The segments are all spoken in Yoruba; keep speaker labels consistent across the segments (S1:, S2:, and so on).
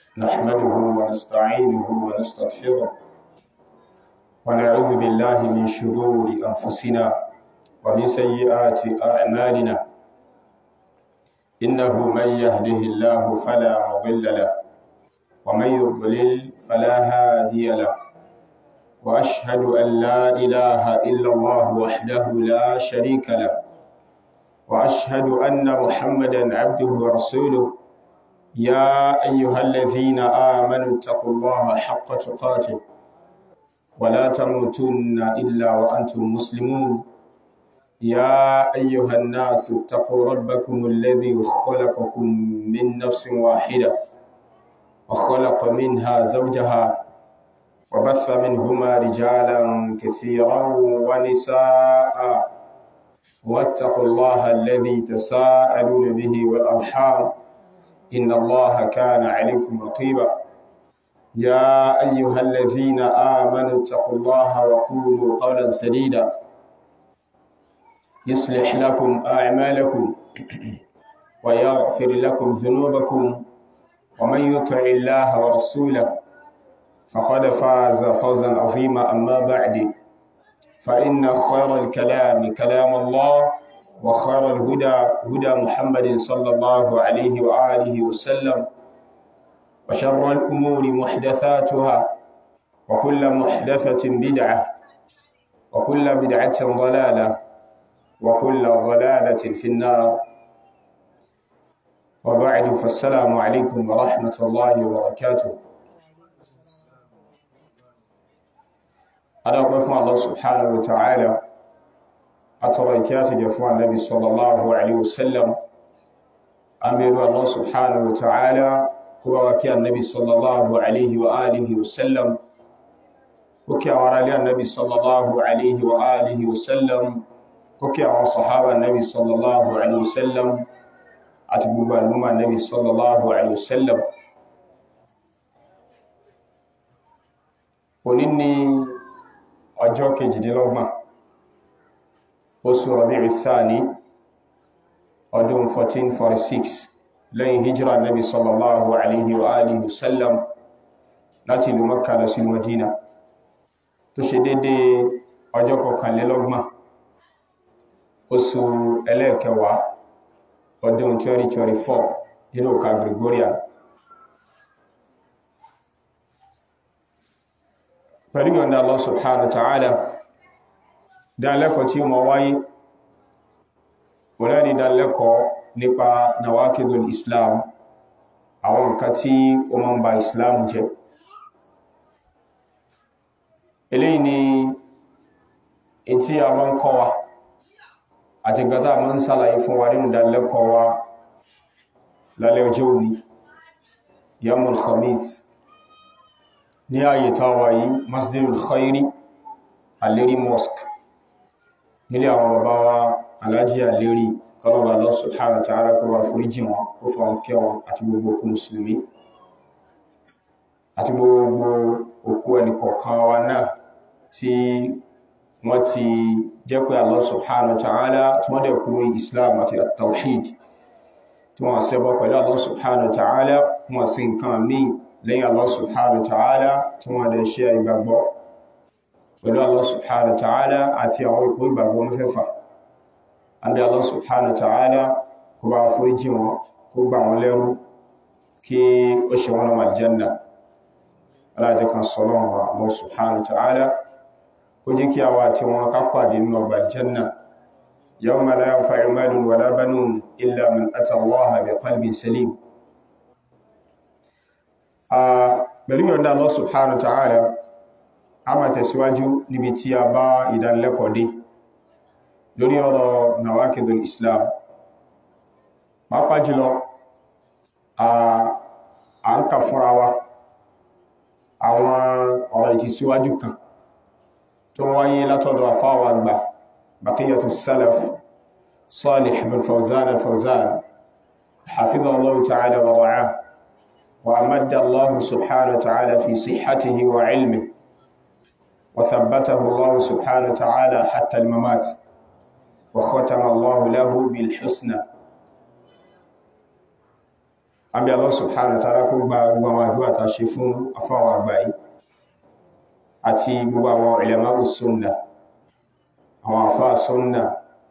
S1: نحمده ونستعينه ونستغفره ونعوذ بالله من شرور أنفسنا ومن سيئات أعمالنا إنه من يهده الله فلا مضل له ومن يضلل فلا هادي له وأشهد أن لا إله إلا الله وحده لا شريك له وأشهد أن محمدا عبده ورسوله يا أيها الذين آمنوا اتقوا الله حق تقاته ولا تموتن إلا وأنتم مسلمون يا أيها الناس اتقوا ربكم الذي خلقكم من نفس واحدة وخلق منها زوجها وبث منهما رجالا كثيرا ونساء واتقوا الله الذي تساءلون به والأرحام إن الله كان عليكم رقيبا يا أيها الذين آمنوا اتقوا الله وقولوا قولا سديدا يصلح لكم أعمالكم ويغفر لكم ذنوبكم ومن يطع الله ورسوله فقد فاز فوزا عظيما أما بعد فإن خير الكلام كلام الله وخير الهدى هدى محمد صلى الله عليه وآله وسلم وشر الأمور محدثاتها وكل محدثة بدعة وكل بدعة ضلالة وكل ضلالة في النار وبعد فالسلام عليكم ورحمة الله وبركاته أنا أقول الله سبحانه وتعالى atọrọ ìkẹ́ àti jẹ fún annabi sallallahu alaihi wasallam an bẹ̀rù Allah subhanahu wa ta'ala kuma wa kí annabi sallallahu alaihi wa alihi wasallam kó kí àwọn aráalé annabi sallallahu alaihi wa alihi wasallam kó kí àwọn sahaba annabi sallallahu alaihi wasallam àti gbogbo al'umma annabi sallallahu alaihi wasallam òní ni ọjọ́ kejìdínlọ́gbọ̀n oṣù Rabi'u Thani ọdún 1446 lẹ́yìn hijira nabi sallallahu alaihi wa alihi wasallam láti ìlú Makka lọ sí Madina tó ṣe dédé ọjọ́ kọkànlélọ́gbọ̀n oṣù ẹlẹ́ẹ̀kẹwàá ọdún 2024 nínú ọ̀ka Gregorian pẹ̀lú yọ̀nda Allah subhanahu wa ta'ala dánlẹ́kọ̀ọ́ tí ó ma wáyé wọ́n ní dánlẹ́kọ̀ọ́ nípa nawakidul islam àwọn nǹkan tí ó ma ń ba islam jẹ́ eléyìí ni in tí a ma ń kọ́ wa àti gata ma ń sálàyé fún wa nínú dánlẹ́kọ̀ọ́ wa lálẹ́ ọjọ́ òní yamul khamis ní ààyè táwa yìí masjidul khairi alérí mosque nílé àwọn bàbá wa alájí àlérí kọlọ̀bà Allah subhanahu wa ta'ala kó wá foríjì wọn kó fà wọn kẹ́ wọn àti gbogbo okú mùsùlùmí àti gbogbo òkú ẹnìkọ̀ọ̀kan wa náà tí wọ́n ti jẹ́ pé Allah subhanahu wa ta'ala tí wọ́n dẹ̀ kúrò islam àti at-tawhid tí wọ́n ṣẹbọ pẹ̀lú Allah subhanahu wa ta'ala wọ́n sì nǹkan míì lẹ́yìn Allah subhanahu wa ta'ala tí wọ́n dẹ̀ ṣe ìgbàgbọ́ pẹ̀lú Allah subhanahu wa ta'ala àti àwọn ipò ìgbàgbọ́ mẹ́fẹ́fà. Àbí Allah subhanahu wa ta'ala kó bá foríjì wọn, kó gbà wọn lẹ́rú kí ó ṣe wọn lọ́mà aljanna. Aláàjẹ́ kan sọ́lọ́ wa Allah subhanahu wa ta'ala kó jẹ́ kí àwa àti wọn ká pàdé nínú ọgbà aljanna. Yawma la yanfa'u malun wala banun illa man ata Allaha bi qalbin salim. Pẹ̀lú yọ̀ndà Allah subhanahu wa ta'ala a máa tẹ̀síwájú níbi tí a bá ìdánilẹ́kọ̀ọ́ dé lórí ọ̀rọ̀ nawakidul islam pàápàá jùlọ a ń kà fúnra wa àwọn ọ̀rọ̀ ìtìsíwájú kan tó wáyé látọ̀dọ̀ àfáwà àgbà baqiyatu salaf salih bin fawzan al-fawzan hafidhahu allah ta'ala wa ra'ah wa amadda allah subhanahu wa ta'ala fi sihhatihi wa ilmihi وثبته الله سبحانه وتعالى حتى الممات وختم الله له بالحسنى àbí Allah subhanahu wa ta'ala kó gba gbogbo àwọn àdúwà ta ṣe fún afáwọn àgbáyé àti gbogbo àwọn ulama sunnah àwọn àfáà sunnah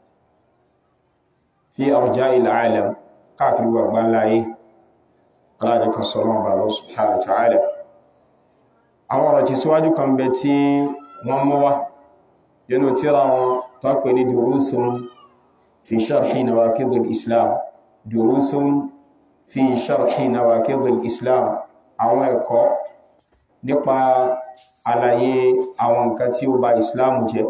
S1: fi arja'il alam káàkiri gbogbo láyé alájẹ́ kan sọ́rọ̀ ọba lọ subhanahu wa ta'ala àwọn ọ̀rọ̀ tí síwájú kan bẹ tí wọ́n mọ́ wá nínú tírà wọn tó pè ní durusun fi sharhi nawaqidil islam durusun fi sharhi nawaqidil islam àwọn ẹ̀kọ́ nípa àlàyé àwọn nǹkan tí ó bà islam jẹ́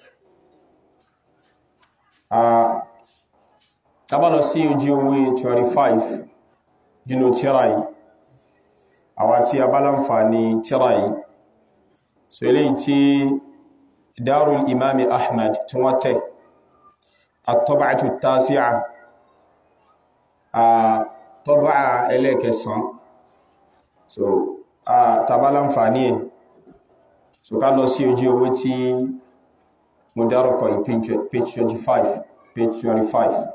S1: tabalọ sí ojú owó 25 nínú tírà yìí àwa tí a bá láǹfààní tírà yìí so eléyìí tí darul imami ahmad tí wọ́n tẹ̀ at-tab'atu at-tasi'a tọ́bà ẹlẹ́kẹsàn so tàbá láǹfààní ẹ̀ so ká lọ sí ojú owó tí mo dárúkọ yìí page 25 page 25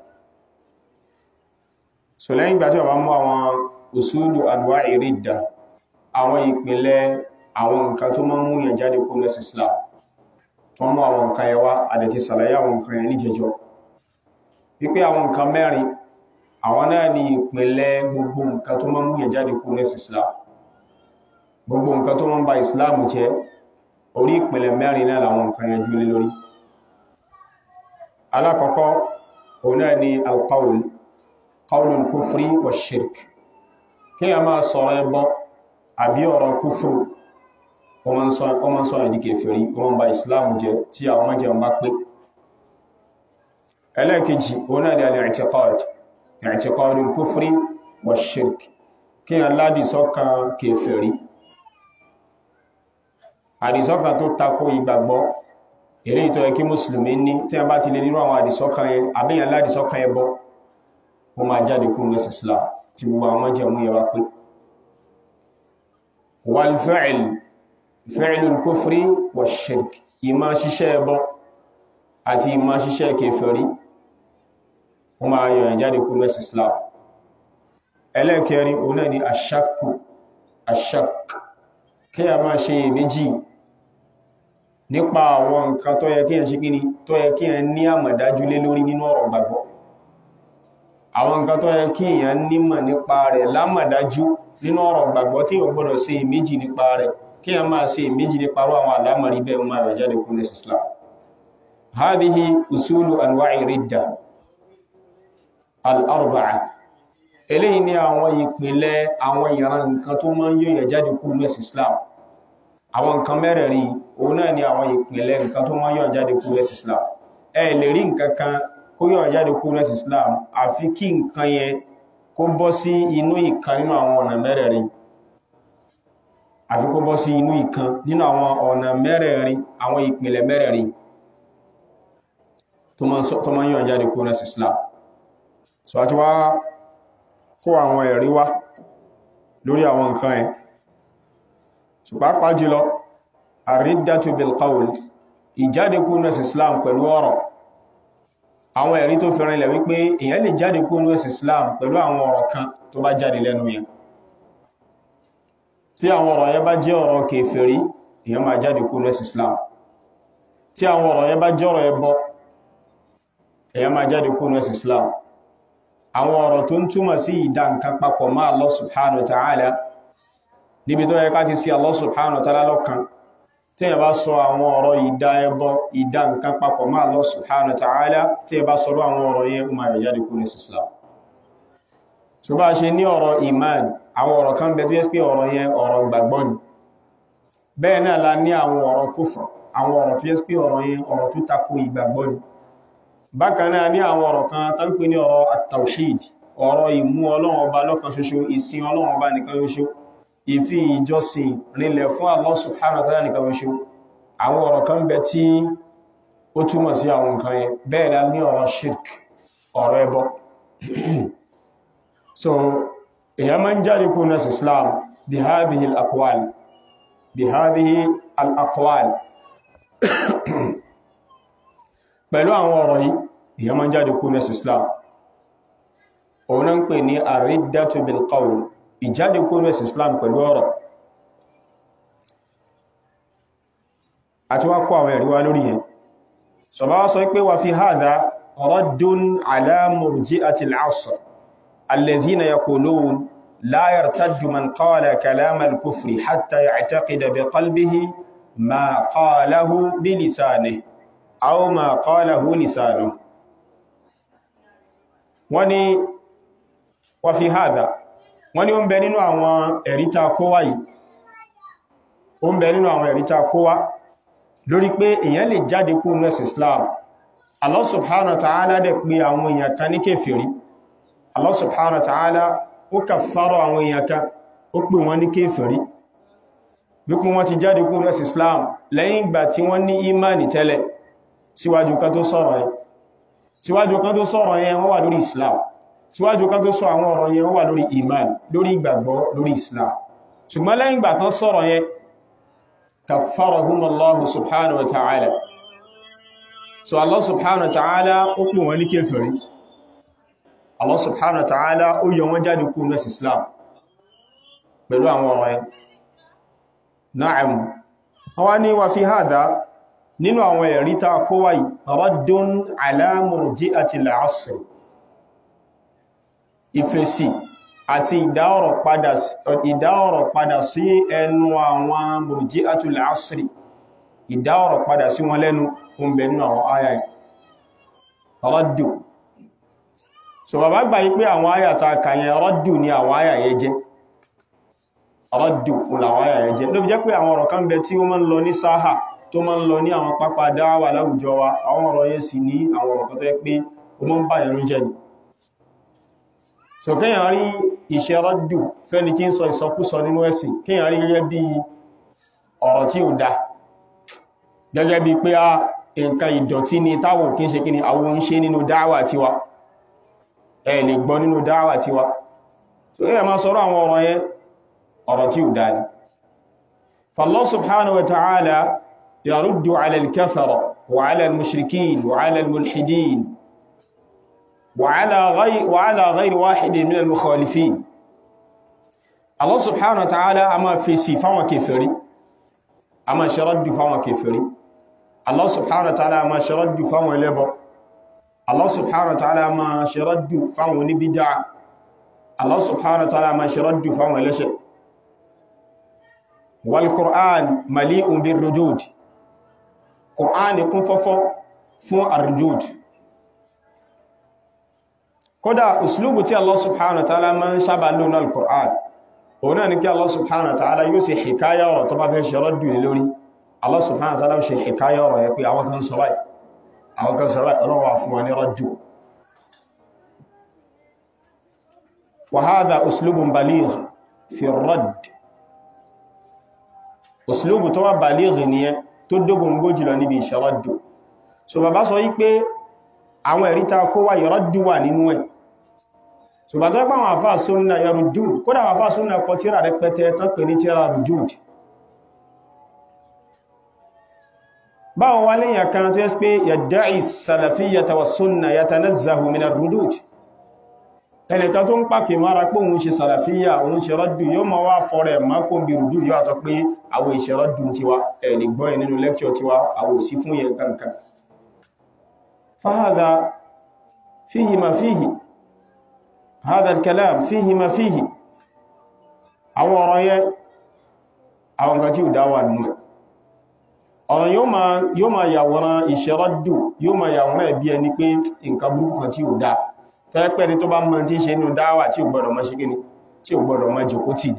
S1: so lẹ́yìn ìgbà tí wọ́n bá mú àwọn usulu anwa'i ridda àwọn ìpìlẹ̀ àwọn nǹkan tó máa ń mú yàn jáde kó lẹ́sì islam tó mú àwọn nǹkan yẹn wá àdẹ̀tí sàlàyé àwọn nǹkan yẹn níjẹjọ wípé àwọn nǹkan mẹ́rin àwọn náà ni ìpìlẹ̀ gbogbo nǹkan tó máa ń mú yàn jáde kó lẹ́sì islam gbogbo nǹkan tó máa ń ba islam jẹ́ orí ìpìlẹ̀ mẹ́rin náà làwọn nǹkan yẹn jú lé lórí alákọ̀ọ́kọ́ òun náà ni alqawl qawlul kufri wa shirk kí a máa sọ̀rọ̀ ẹbọ àbí ọ̀rọ̀ kúfùrù o ma ń sọ ìdí kèfèrí o ma ń ba ìsìláàmù jẹ́ tí àwọn mọ́jẹ ń bá pé ẹlẹ́ẹ̀kejì òun náà ni al-i'tiqad i'tiqadul kufri wa shirk kí a ládì sọ́kàn kèfèrí àdìsọ́kàn tó takò ìgbàgbọ́ èrè ìtọ́ ẹkí mùsùlùmí ní tí a bá ti lè nínú àwọn àdìsọ́kàn yẹn àbíyàn ládìsọ́kàn ẹbọ ó máa jáde kún lẹ́sì islam tí gbogbo àwọn mọ́jẹ̀ mú yẹwà pé wal fi'l fi'lul kufri wa shirk ìmá ṣiṣẹ́ ẹbọ àti ìmá ṣiṣẹ́ kèfèrí ó máa yọ̀yàn jáde kún lẹ́sì islam ẹlẹ́kẹrin òun náà ni ashakku ashak kí a máa ṣe méjì nípa àwọn nǹkan tó yẹ kí ẹ ṣe kíni tó yẹ kí ẹ ní àmọ̀dájú lé lórí nínú ọ̀rọ̀ gbàgbọ́ àwọn nǹkan tó yẹ kí èèyàn nímọ̀ nípa rẹ̀ lámọ̀dájú nínú ọ̀rọ̀ gbàgbọ́ tí ò gbọ́dọ̀ ṣe ìméjì nípa rẹ̀ kí èèyàn máa ṣe ìméjì nípa rú àwọn àlámọ̀rí bẹ́ẹ̀ máa rẹ̀ jáde kún lẹ́sì Islam hadhihi usulu anwa'i ridda al-arba'a eléyìí ni àwọn ìpìlẹ̀ àwọn ìran nǹkan tó máa ń yóò jáde kún lẹ́sì Islam àwọn nǹkan mẹ́rẹ̀ẹ̀rin òun náà ni àwọn ìpìlẹ̀ nǹkan tó máa ń yóò jáde kún lẹ́sì Islam ẹ lè rí nǹkan kan kó yọ̀ jáde kó rẹ̀ islam àfi kí nǹkan yẹn kó bọ́ sí inú ìkan nínú àwọn ọ̀nà mẹ́rẹ̀ẹ̀rin àfi kó bọ́ sí inú ìkan nínú àwọn ọ̀nà mẹ́rẹ̀ẹ̀rin àwọn ìpìlẹ̀ mẹ́rẹ̀ẹ̀rin tó máa yọ̀ jáde kó rẹ̀ islam so àti wá kó àwọn ẹ̀rí wá lórí àwọn nǹkan yẹn so pàápàá jùlọ àrídàtù bil qawl ìjáde kó rẹ̀ islam pẹ̀lú ọ̀rọ̀ àwọn ẹ̀rí tó fi rìnlẹ̀ wípé èyàn lè jáde kó ní ẹ̀sìn Islam pẹ̀lú àwọn ọ̀rọ̀ kan tó bá jáde lẹ́nu yẹn tí àwọn ọ̀rọ̀ yẹn bá jẹ́ ọ̀rọ̀ kèfèrí èyàn máa jáde kó ní ẹ̀sìn Islam tí àwọn ọ̀rọ̀ yẹn bá jẹ́ ọ̀rọ̀ ẹbọ èyàn máa jáde kó ní ẹ̀sìn Islam àwọn ọ̀rọ̀ tó ń túmọ̀ sí ìdá nǹkan papọ̀ mọ́ Allah subhanahu wa ta'ala níbi tó yẹ ká ti sí Allah subhanahu wa ta'ala lọ́kan tí ẹ bá sọ àwọn ọ̀rọ̀ ìdá ẹbọ ìdá nǹkan papọ̀ máa Allah subhanahu wa ta'ala tí ẹ bá sọ̀rọ̀ àwọn ọ̀rọ̀ yẹn ó máa yọ jáde kú ní Islam so bá ṣe ní ọ̀rọ̀ iman àwọn ọ̀rọ̀ kan bẹ tó yẹ pé ọ̀rọ̀ yẹn ọ̀rọ̀ gbàgbọ́ ni bẹ́ẹ̀ náà la ní àwọn ọ̀rọ̀ kufr àwọn ọ̀rọ̀ tó yẹ pé ọ̀rọ̀ yẹn ọ̀rọ̀ tó tako ìgbàgbọ́ ni bákan náà ní àwọn ọ̀rọ̀ kan tó ń pè ní ọ̀rọ̀ at-tawhid ọ̀rọ̀ ìmú Ọlọ́run ọba lọ́kan ṣoṣo ìsìn Ọlọ́run ọba nìkan ṣoṣo ìfi ìjọsìn rinlẹ̀ fún Allah subhanahu wa ta'ala nìkan ṣoṣo àwọn ọ̀rọ̀ kan bẹ tí ó túmọ̀ sí àwọn nǹkan yẹn bẹ́ẹ̀ la ní ọ̀rọ̀ shirk ọ̀rọ̀ ẹbọ so èyàn máa ń jáde kó nẹ́sì Islam bí hadhihi al-aqwal bí hadhihi al-aqwal pẹ̀lú àwọn ọ̀rọ̀ yìí èyàn máa ń jáde kó nẹ́sì Islam òun náà ń pè ní ar-riddatu bil qawl ìjáde kúrò ẹ̀sìn Islam pẹ̀lú ọ̀rọ̀ àti wá kó àwọn ẹ̀rí wá lórí yẹn sọ̀bá wá sọ pé wà fi hadha raddun ala murji'ati al-'asr alladhina yaqulun la yartaddu man qala kalam al-kufri hatta ya'taqida bi qalbihi ma qalahu bi lisanihi aw ma qalahu lisanuhu wọ́n ní wà fi hadha wọ́n ní ó ń bẹ nínú àwọn ẹ̀ríta kówá yìí ó ń bẹ nínú àwọn ẹ̀ríta kówá lórí pé èyàn lè jáde kú ní ẹ̀sìn Islam Allah subhanahu wa ta'ala dẹ̀ pé àwọn èèyàn kan ní kéfèrí Allah subhanahu wa ta'ala ó kàfàrọ àwọn èèyàn kan ó pè wọ́n ní kéfèrí wípé wọ́n ti jáde kú ní ẹ̀sìn Islam lẹ́yìn ìgbà tí wọ́n ní imani tẹ́lẹ̀ síwájú kan tó sọ̀rọ̀ yẹn síwájú kan tó sọ̀rọ̀ yẹn wọ́n wà lórí Islam síwájú kan tó sọ àwọn ọ̀rọ̀ yẹn wọ́n wà lórí iman lórí ìgbàgbọ́ lórí Islam ṣùgbọ́n lẹ́yìn ìgbà tán sọ̀rọ̀ yẹn kàfàrahum Allahu subhanahu wa ta'ala so Allah subhanahu wa ta'ala ó pè wọ́n ní kéfèrí Allah subhanahu wa ta'ala ó yọ wọ́n jáde kú ní Islam pẹ̀lú àwọn ọ̀rọ̀ yẹn na'am wọ́n ní wà fi hadha nínú àwọn ẹ̀rí ta kówà raddun ala murji'ati al-'asr ìfèsì àti ìdáọ̀rọ̀ padà sí ẹnu àwọn murji'atul 'asri ìdáọ̀rọ̀ padà sí wọn lẹ́nu oúnbẹ̀ nínú àwọn àyà raddu so bàbá gbà yí pé àwọn àyà ta kàyẹn raddu ni àwọn àyà yẹ jẹ́ raddu làwọn àyà yẹ jẹ́ ló fi jẹ́ pé àwọn ọ̀rọ̀ kan bẹ tí ó máa ń lọ ní sáhà tó máa ń lọ ní àwọn pápá dáwà láwùjọ wa àwọn ọ̀rọ̀ yẹn sì ní àwọn ọ̀rọ̀ kan tó yẹ pé ó máa ń bá ẹ̀rù jẹ́ ni so kíyàn rí iṣẹ́ rọ́dù fẹ́ni kí ń sọ ìsọkúsọ nínú ẹ̀sìn kíyàn rí gẹ́gẹ́ bí ọ̀rọ̀ tí ò dá gẹ́gẹ́ bí pé a nǹkan ìdọ̀tí ni táwọn kí ń ṣe kí ni àwọn ń ṣe nínú dáwà tiwa ẹ lè gbọ́ nínú dáwà tiwa so kíyàn máa sọ̀rọ̀ àwọn ọ̀rọ̀ yẹn ọ̀rọ̀ tí ò dá ni fallah subhanahu wa ta'ala yaruddu ala al-kafara wa ala al-mushrikin wa ala al-mulhidin وعلى غير وعلى غير واحد من المخالفين الله سبحانه وتعالى اما في صفه كفري اما شرد فما كفري الله سبحانه وتعالى اما شرد فما لبو الله سبحانه وتعالى اما شرد فما بدع الله سبحانه وتعالى اما شرد فما لشي والقران مليء بالردود قران يكون ففو فún الردود kódà uslubu tí Allah subhanahu wa ta'ala máa ń sábà lónà al-Qur'an òun náà ni kí Allah subhanahu wa ta'ala yóò ṣe hikaya ọ̀rọ̀ tó bá fẹ́ ṣe rọ́dù ní lórí Allah subhanahu wa ta'ala ṣe hikaya ọ̀rọ̀ yẹ pé àwọn kan sọ báyìí àwọn kan sọ báyìí ọlọ́wà fún wọn ní rọ́dù wa hadha uslubun baligh fi radd uslubu tó wá baligh nìyẹn tó dógún gójìlọ níbi ìṣẹ́ rọ́dù so bàbá sọ yí pé àwọn ẹ̀rí ta kó wá yọ̀rọ̀dù wà nínú ẹ̀ ṣùgbọ́n tó pàwọn àfáà súnnà yọrùdù kódà àfáà súnnà kọ tíra rẹpẹtẹ tán pè ní tíra rùjúd báwọn wá léyìn kan tó yẹ́ pé yadda'i salafiyyata wa súnnà yatanazzahu min ar-rudud ẹnìkan tó ń pàkì mara pé òun ṣe sàlàfíyà òun ṣe rọ́dù yóò mọ́ wá fọ́rẹ̀ mọ́kò bí rùdù yóò sọ pé àwọn ìṣẹ́ rọ́dù tiwa ẹ̀ lè gbọ́ ẹ̀ nínú lẹ́kṣọ̀ tiwa àwọn òsì fún yẹn kankan فهذا فيه ما فيه هذا الكلام فيه ما فيه àwọn ọ̀rọ̀ yẹn àwọn nǹkan tí ó dáwà nínú ẹ̀ ọ̀rọ̀ yóò máa yàwòrán ìṣẹ́rọ́dù yóò máa yàwòrán ẹ̀bí ẹni pé nǹkan burúkú kan tí ó dá tẹ́lẹ́pẹ́ ni tó bá mọ́ tí ń ṣe nínú dáwà tí ó gbọ́dọ̀ máa ṣe gíní tí ó gbọ́dọ̀ máa jòkó tì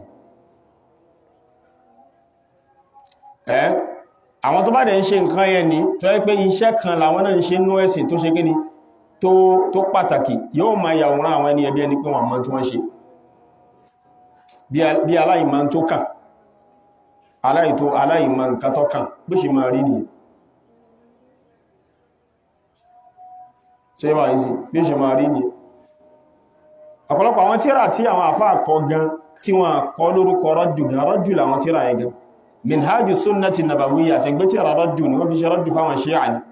S1: ẹ́ àwọn tó bá dẹ̀ ń ṣe nǹkan yẹn ní tó yẹ pé iṣẹ́ kan làwọn náà ń ṣe nú ẹ̀sìn tó ṣe gíní tó pàtàkì yóò máa yàwòrán àwọn ẹni ẹbí ẹni pé wọ́n mọ̀ tí wọ́n ṣe bí aláìmọ̀ tó kàn aláìtó aláìmọ̀ nǹkan tó kàn bó ṣe máa rí nìyẹn ṣe bá yìí sí bí ṣe máa rí nìyẹn ọ̀pọ̀lọpọ̀ àwọn tíra tí àwọn àfáà kọ gan tí wọ́n kọ lórúkọ rọ́jù gan rọ́jù làwọn tíra yẹn gan minhajus sunnati nabawiyya ṣe gbé tíra rọ́jù ni wọ́n fi ṣe rọ́jù fáwọn ṣíà ni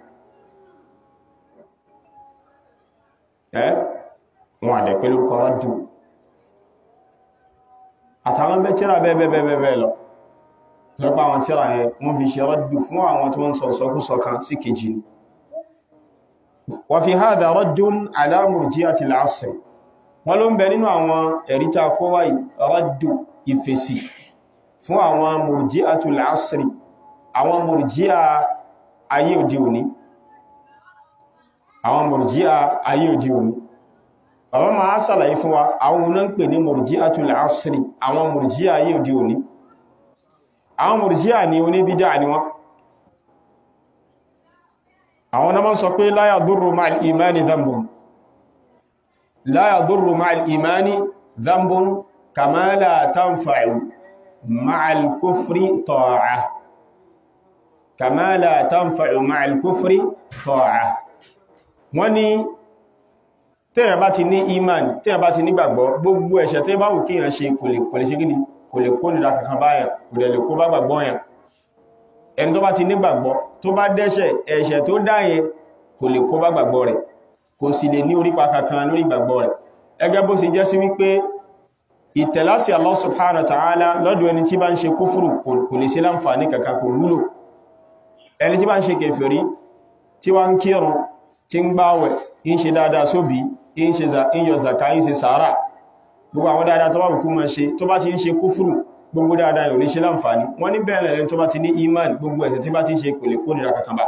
S1: ẹ́ wọn àdẹ̀ pẹ̀lú kọ rọ́jù àtàwọn bẹ́ tíra bẹ́ẹ̀bẹ́ẹ̀bẹ́ẹ̀ lọ tọ́pá àwọn tíra yẹn wọ́n fi ṣe rọ́dù fún àwọn tí wọ́n sọ sọkúsọ kan sí kejì ni wa fi hadha raddun ala murji'ati al-'asr wọ́n ló ń bẹ nínú àwọn ẹ̀ríta kówá rọ́dù ìfèsì fún àwọn murji'atul 'asri àwọn murji'a ayé òde òní àwọn murji'a ayé òde òní bàbá máa sàlàyé fún wa àwọn oná ń pè ní murji'atul 'asri àwọn murji'a ayé òde òní àwọn murji'a ní oníbídà ni wọ́n àwọn náà sọ pé la yadurru ma'al imani dhanbun la yadurru ma'al imani dhanbun kama la tanfa'u ma'al kufri ta'ah kama la tanfa'u ma'al kufri ta'ah wọ́n ní tẹ́yàn bá ti ní iman tẹ́yàn bá ti nígbàgbọ́ gbogbo ẹ̀ṣẹ̀ tẹ́ bá wù kí yàn ṣe kò lè kò lè ṣe gíní kò lè kó nìdá kankan báyàn kò lè lè kó bá gbàgbọ́ yàn ẹni tó bá ti nígbàgbọ́ tó bá dẹ́ṣẹ̀ ẹ̀ṣẹ̀ tó dáyẹ kò lè kó bá gbàgbọ́ rẹ̀ kò sì lè ní orípa kankan lórí gbàgbọ́ rẹ̀ ẹgẹ́ bó sì jẹ́ sí wípé ìtẹ̀lásí Allah subhanahu wa ta'ala lọ́dọ̀ ẹni tí bá ń ṣe kúfùrù kò lè ṣe láǹfààní kankan kò wúlò ẹni tí bá ń ṣe kèfèrí tí wá ń kírun tí ń gbáwẹ̀ ń ṣe dáadáa sóbí ń ṣe yọ zaka ń ṣe sàárà gbogbo àwọn dáadáa tó bá kú máa ṣe tó bá ti ń ṣe kúfùrù gbogbo dáadáa yóò lè ṣe láǹfààní wọ́n ní bẹ́ẹ̀ lẹ́rin tó bá ti ní iman gbogbo ẹ̀ṣẹ̀ tí bá ti ń ṣe kò lè kó nira kankan bá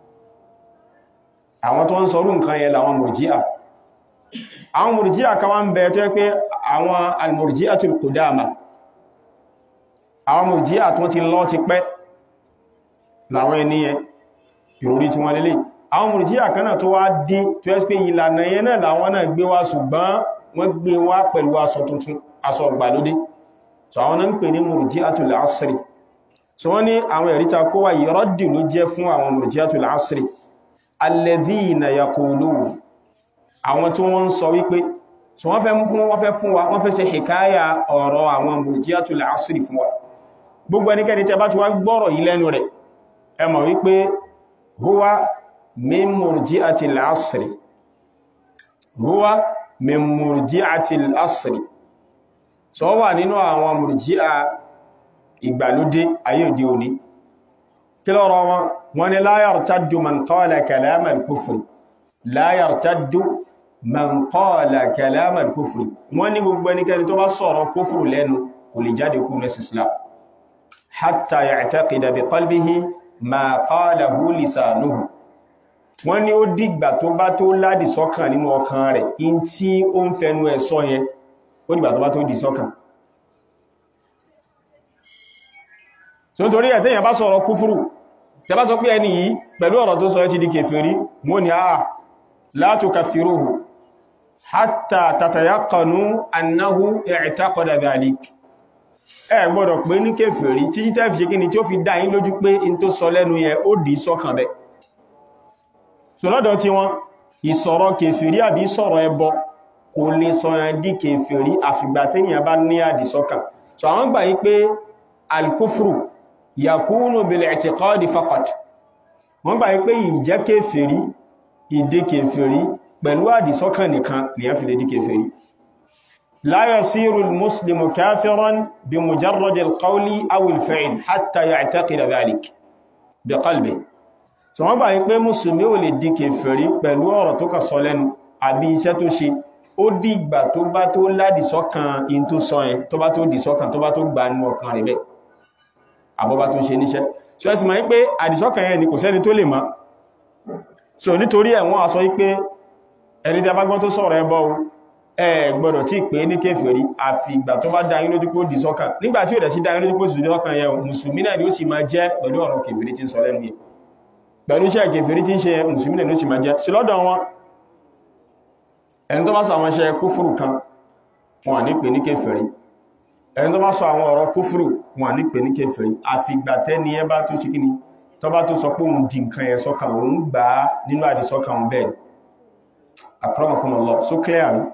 S1: àwọn tó ń sọrú nǹkan yẹn làwọn mùrjíà àwọn mùrjíà kan wá ń bẹ tó yẹ pé àwọn al-murji'atul qudama àwọn mùrjíà tó ti lọ ti pẹ́ làwọn ènìyàn ìròrí tí wọ́n lélẹ̀ àwọn mùrjíà kan náà tó wá dé tó yẹ pé ìlànà yẹn náà làwọn náà gbé wá ṣùgbọ́n wọ́n gbé wá pẹ̀lú aṣọ tuntun aṣọ ìgbàlódé so àwọn náà ń pè ní murji'atul asri so wọ́n ní àwọn ẹ̀ríta kó wà yìí rọ́dì ló jẹ́ fún àwọn murji'atul asri alladhina yaqulun àwọn tí wọ́n ń sọ wípé so wọ́n fẹ́ fún wọ́n fẹ́ fún wa wọ́n fẹ́ ṣe hikaya ọ̀rọ̀ àwọn murji'atul asri fún wa gbogbo ẹnikẹ́ni tẹ́ bá ti wá gbọ́rọ̀ yìí lẹ́nu rẹ̀ ẹ mọ̀ wípé huwa min murji'atil asri huwa min murji'atil asri so wà nínú àwọn murji'a ìgbàlódé ayé òde òní kí lọ́rọ̀ wọn wọ́n ni la yartaddu man qala kalama al-kufri la yartaddu man qala kalama al-kufri wọ́n ní gbogbo ẹnikẹ́ni tó bá sọ̀rọ̀ kúfùrù lẹ́nu kò lè jáde kú ní islam hatta ya'taqida bi qalbihi ma qalahu lisanuhu wọ́n ní ó dìgbà tó bá tó ládì sọ́kàn nínú ọkàn rẹ̀ in tí ó ń fẹnu ẹ̀ sọ yẹn ó dìgbà tó bá tó dì sọ́kàn so nítorí ẹ̀ tẹ́yàn bá sọ̀rọ̀ kúfúrù tẹ́ bá sọ pé ẹni yìí pẹ̀lú ọ̀rọ̀ tó sọ ẹ́ ti di kèfèrí mọ́ ni àà la tukaffiruhu hatta tatayaqanu annahu i'taqada dhalik ẹ gbọ́dọ̀ pé ní kèfèrí títí tẹ́ fi ṣe kí ni tí ó fi dá yín lójú pé in tó sọ lẹ́nu yẹn ó dì sọ́kàn bẹ́ so lọ́dọ̀ tí wọ́n ìsọ̀rọ̀ kèfèrí àbí sọ̀rọ̀ ẹbọ kò lè sọ yẹn di kèfèrí àfìgbà tẹ́yìn bá ní àdìsọ́kàn so àwọn gbà yí pé al-kufru yakunu bil i'tiqadi faqat wọ́n gbà pé ìjẹ́ kèfèrí ìdí kèfèrí pẹ̀lú àdìsọ́kàn nìkan ni a fi lè di kèfèrí la yasiru al-muslimu kafiran bi mujarrad al-qawli aw al-fi'l hatta ya'taqida dhalik bi qalbi so wọ́n gbà pé musulmi ò lè di kèfèrí pẹ̀lú ọ̀rọ̀ tó kà sọ lẹ́nu àbí iṣẹ́ tó ṣe ó dìgbà tó bá tó ládìsọ́kàn in tó sọ yẹn tó bá tó dìsọ́kàn tó bá tó gbà nínú ọkàn rẹ̀ bẹ́ẹ̀ àbọ́bá tó ṣe níṣẹ́ so ẹ́sì máa ń pé àdìsọ́kàn yẹn ni kò sẹ́ni tó lè mọ̀ so nítorí ẹ̀wọ́n a sọ wípé ẹni tí a bá gbọ́n tó sọ̀rọ̀ ẹbọ ẹ gbọ́dọ̀ tí pé ní kéfèrí àfi ìgbà tó bá dá yín lójú pé ó dìsọ́kàn nígbà tí ó dẹ̀ sí dá yín lójú pé ó dìsọ́kàn yẹn mùsùlùmí náà ni ó sì máa jẹ́ pẹ̀lú ọ̀rọ̀ kéfèrí tí ń sọ lẹ́nu yẹn pẹ̀lú iṣẹ́ kéfèrí tí ń ṣe mùsùlùmí náà ni ó sì máa jẹ́ sí lọ́dọ̀ wọn ẹni tó bá sọ àwọn iṣẹ́ kúfùrù kan wọn ní pè ní kéfèrí ẹni tó bá sọ àwọn ọ̀rọ̀ kúfùrù wọn ní pè ní kèfèrí àfìgbà tẹ́ni ẹ bá tó ṣe kíni tó bá tó sọ pé òun di nǹkan ẹ̀ sọ́kàn òun gbà á nínú àdìsọ́kàn òun bẹ́ẹ̀ akramakumullah so clear rí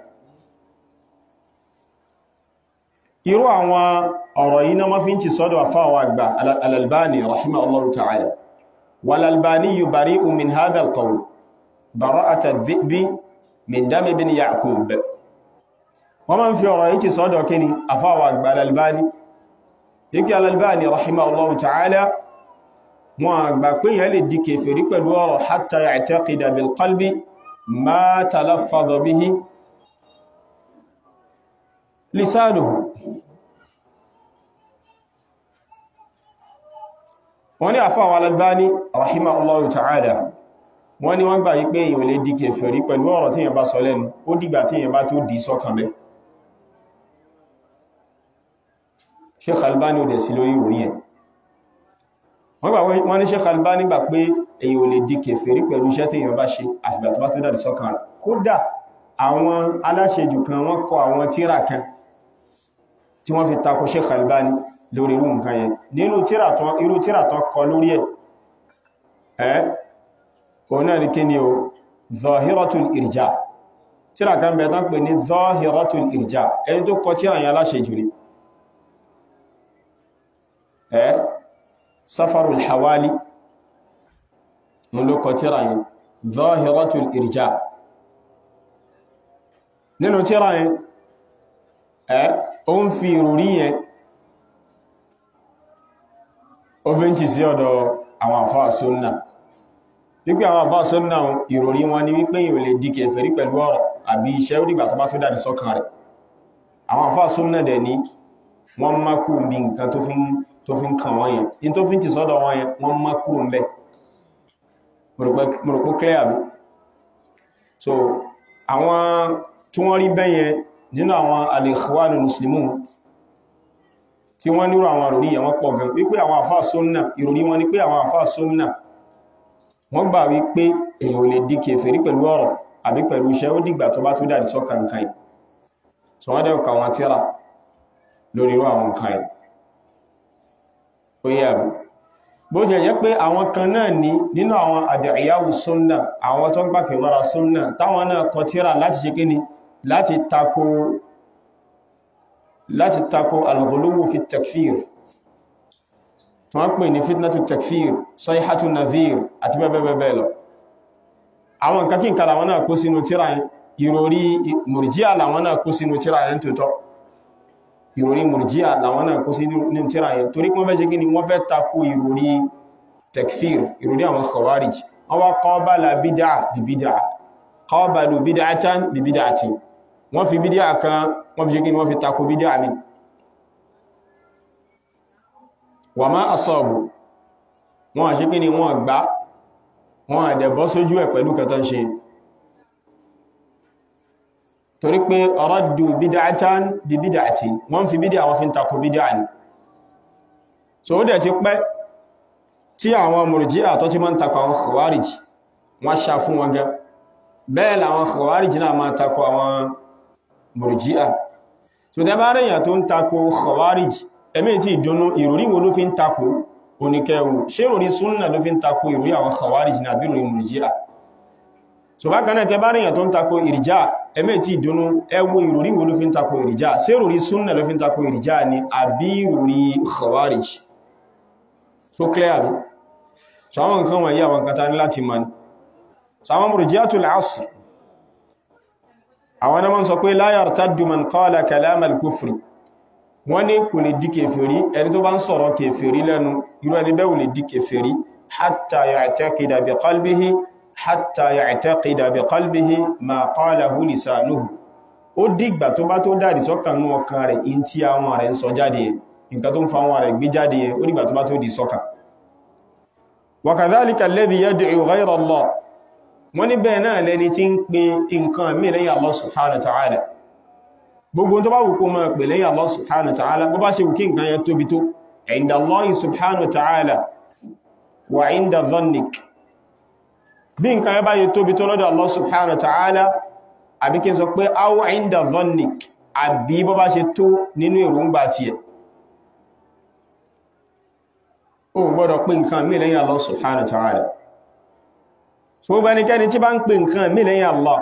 S1: irú àwọn ọ̀rọ̀ yìí náà wọ́n fi ń ti sọ́dọ̀ àfáwà àgbà al-Albani rahimahullahu ta'ala wal-Albani bari'un min hadha al-qawl bara'ata adh-dhi'bi min dami bin Ya'qub wọ́n máa ń fi ọ̀rọ̀ yìí ti sọ́dọ̀ kí ni àfáwà àgbà al-Albani yíkí al-Albani rahimahullahu ta'ala wọn àgbà pé yẹn lè di kèfèrí pẹ̀lú ọ̀rọ̀ hatta ya'taqida bil qalbi ma talaffadha bihi lisanuhu wọ́n ní àfáwà al-Albani rahimahullahu ta'ala wọ́n ní wọ́n gbà yí pé èyàn lè di kèfèrí pẹ̀lú ọ̀rọ̀ tí èyàn bá sọ lẹ́nu ó dìgbà tí èyàn bá tó dì sọ́kàn bẹ́ Sheikh Albani ò dẹ̀ sí lórí orí ẹ̀ wọ́n ní Sheikh Albani gbà pé èyàn ò lè di kèfèrí pẹ̀lú iṣẹ́ tí èyàn bá ṣe àfìgbà tó bá tó dàdì sọ́kàn rẹ̀ kódà àwọn aláṣejù kan wọ́n kọ àwọn tíra kan tí wọ́n fi tako Sheikh Albani lórí irú nǹkan yẹn nínú irú tíra tó kọ lórí ẹ̀ ọ̀nà ní kí ni o zahiratul irja tíra kan bẹ̀ tán pè ní zahiratul irja ẹni tó kọ tíra yẹn aláṣẹ jù ní ẹ́ safarul hawali mú ló kọ tíra yẹn zahiratul irja nínú tíra yẹn ẹ́ o ń fi ìrùrí yẹn ó fi ń tì sí ọ̀dọ̀ àwọn àfáà sunnah wípé àwọn àbá sọ́nà ìròrí wọn ni wípé ìrò lè di kèfèrí pẹ̀lú ọ̀rọ̀ àbí iṣẹ́ orígbà tó bá tó dáadì sọ́kàn rẹ̀ àwọn àfá sọ́nà dẹ̀ ní wọ́n má kú bí nǹkan tó fi ń kàn wọ́n yẹn in tó fi ń ti sọ́dọ̀ wọ́n yẹn wọ́n má kú ń bẹ́ mọ̀rọ̀pọ̀ clear mi so àwọn tí wọ́n rí bẹ́yẹn nínú àwọn al-Ikhwanul Muslimun tí wọ́n nírò àwọn ìròrí yẹn wọ́n pọ̀ gan wípé àwọn àfá sọ́nà ìròrí wọn ni pé àwọn àfá sọ́nà wọ́n gbà wípé èyàn lè di kèfèrí pẹ̀lú ọ̀rọ̀ àbí pẹ̀lú iṣẹ́ ó dìgbà tó bá tó dàdì sọ́kà nǹkan yìí so wọ́n dẹ̀kọ̀ àwọn tíra lórí irú àwọn nǹkan yìí ó yẹ́ àbí bó jẹ́ jẹ́ pé àwọn kan náà ní nínú àwọn àdìyàwó súnnà àwọn tó ń gbà kèwàrà súnnà táwọn náà kọ tíra láti ṣe kíni láti tako láti tako al-ghuluw fi takfir wọ́n pè ní fitnatu takfir sayhatu nadhir àti bẹ́ẹ̀bẹ́ẹ̀ lọ àwọn nǹkan kí n kàlà wọn náà kó sínú tíra yẹn ìròrí mùrjíà làwọn náà kó sínú tíra yẹn tó tọ́ ìròrí mùrjíà làwọn náà kó sínú tíra yẹn torí wọ́n fẹ́ ṣe gíní wọ́n fẹ́ takò ìròrí takfir ìròrí àwọn khawarij wọ́n wá qabala bídá bí bídá qabalu bid'atan bí bid'atin wọ́n fi bídá kan wọ́n fi ṣe gíní wọ́n fi takò bídá mi wà má asọ́ọ̀bù wọn àṣí kí ni wọ́n gbá wọn àdẹ̀bọ́ sójú ẹ̀ pẹ̀lú kẹta ń ṣe torí pé raddu bid'atan bí bid'ati wọ́n fi bídá àwọn fi ń takò bídá ní so ó dẹ̀ ti pẹ́ tí àwọn murji'a tó ti máa ń takò àwọn khawarij wọ́n ṣá fún wọn gẹ́ bẹ́ẹ̀ làwọn khawarij náà máa takò àwọn murji'a so tẹ́ bá rẹ̀yàn tó ń takò khawarij ẹ̀mí tí ìdúnnú ìròrí wo ló fi ń takò oníkẹwò ṣé ìròrí súnnà ló fi ń takò ìròrí àwọn khawarij ní àbí ìròrí mùrjíà so bákan náà tẹ bá ríyàn tó ń takò ìrìjá ẹ̀mí tí ìdúnnú ẹwọ ìròrí wo ló fi ń takò ìrìjá ṣé ìròrí súnnà ló fi ń takò ìrìjá ni àbí ìròrí khawarij so clear bí so àwọn nǹkan wọ̀nyí àwọn nǹkan ta ní láti mọ̀ ní so àwọn murji'atul asr àwọn náà wọ́n sọ pé la yartaddu man qala kalam al-kufri wọ́n ní kò lè di kèfèrí ẹni tó bá ń sọ̀rọ̀ kèfèrí lẹ́nu irú ẹni bẹ́ẹ̀ ò lè di kèfèrí hatta ya'taqida bi qalbihi hatta ya'taqida bi qalbihi ma qalahu lisanuhu ó dìgbà tó bá tó dáàdì sọ́kàn ní ọkàn rẹ̀ in tí àwọn rẹ̀ ń sọ jáde yẹn nǹkan tó ń fa àwọn rẹ̀ gbé jáde yẹn ó dìgbà tó bá tó di sọ́kàn wa kadhalika alladhi yad'u ghayra Allah wọ́n ní bẹ́ẹ̀ náà lẹni tí ń pe nǹkan mí lẹ́yìn Allah subhanahu wa ta'ala gbogbo tó bá wù kó máa pè lẹ́yìn Allah subhanahu wa ta'ala bó bá ṣe wù kí nǹkan yẹn tóbi tó inda Allah subhanahu wa ta'ala wa inda dhannik bí nǹkan yẹn bá yẹ tóbi tó lọ́dọ̀ Allah subhanahu wa ta'ala àbí kí n sọ pé aw inda dhannik àbí bó bá ṣe tó nínú èròǹgbà tiẹ̀ ó gbọ́dọ̀ pé nǹkan mí lẹ́yìn Allah subhanahu wa ta'ala so bá ní kẹ́ni tí bá ń pè nǹkan mí lẹ́yìn Allah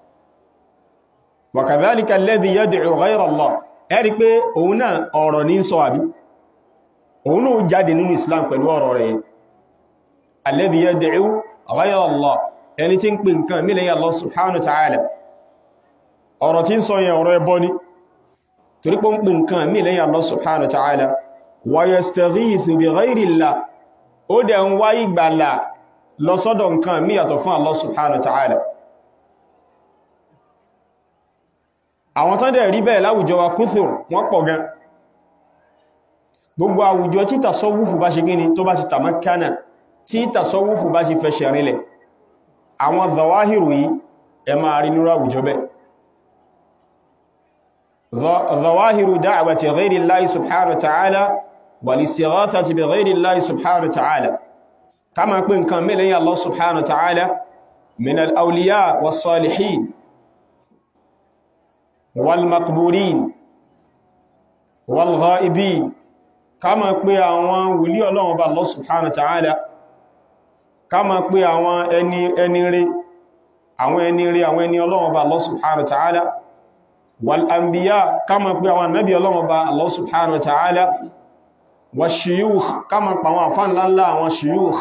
S1: وكذلك الذي يدعو غير الله ẹ̀rí pé òun náà ọ̀rọ̀ ní sọ àbí òun náà jáde nínú Islam pẹ̀lú ọ̀rọ̀ rẹ̀ الذي يدعو غير الله ẹni tí ń pè nǹkan mí lẹ́yìn Allah subhanahu wa ta'ala ọ̀rọ̀ tí ń sọ yẹn ọ̀rọ̀ ẹbọ ni torí pé ń pè nǹkan mí lẹ́yìn Allah subhanahu wa ta'ala wa yastaghithu bi ghayri Allah ó dẹ̀ ń wá ìgbàlà lọ sọ́dọ̀ nǹkan mí yàtọ̀ fún Allah subhanahu wa ta'ala àwọn tán dẹ̀ rí bẹ́ẹ̀ láwùjọ wa kúthùr wọ́n pọ̀ gan gbogbo àwùjọ tí tasọ́wúfù bá ṣe gíní tó bá ti tàmákánà tí tasọ́wúfù bá ṣe fẹsẹ̀ rinlẹ̀ àwọn zawahiru yìí ẹ máa rí nírú àwùjọ bẹ́ẹ̀ zawahiru da'wati ghayri Allahi subhanahu wa ta'ala wal istighathati bi ghayri Allahi subhanahu wa ta'ala kama pín nǹkan mẹ́lẹ̀ Allah subhanahu wa ta'ala min al-awliya was salihin wal maqburin wal ghaibin kama pé àwọn wòlí Ọlọ́run bá Allah subhanahu wa ta'ala kama pé àwọn ẹni ẹni rí àwọn ẹni rí àwọn ẹni Ọlọ́run bá Allah subhanahu wa ta'ala wal anbiya kama pé àwọn nabi Ọlọ́run bá Allah subhanahu wa ta'ala wa shuyukh kama pa àwọn afán lánlá àwọn shuyukh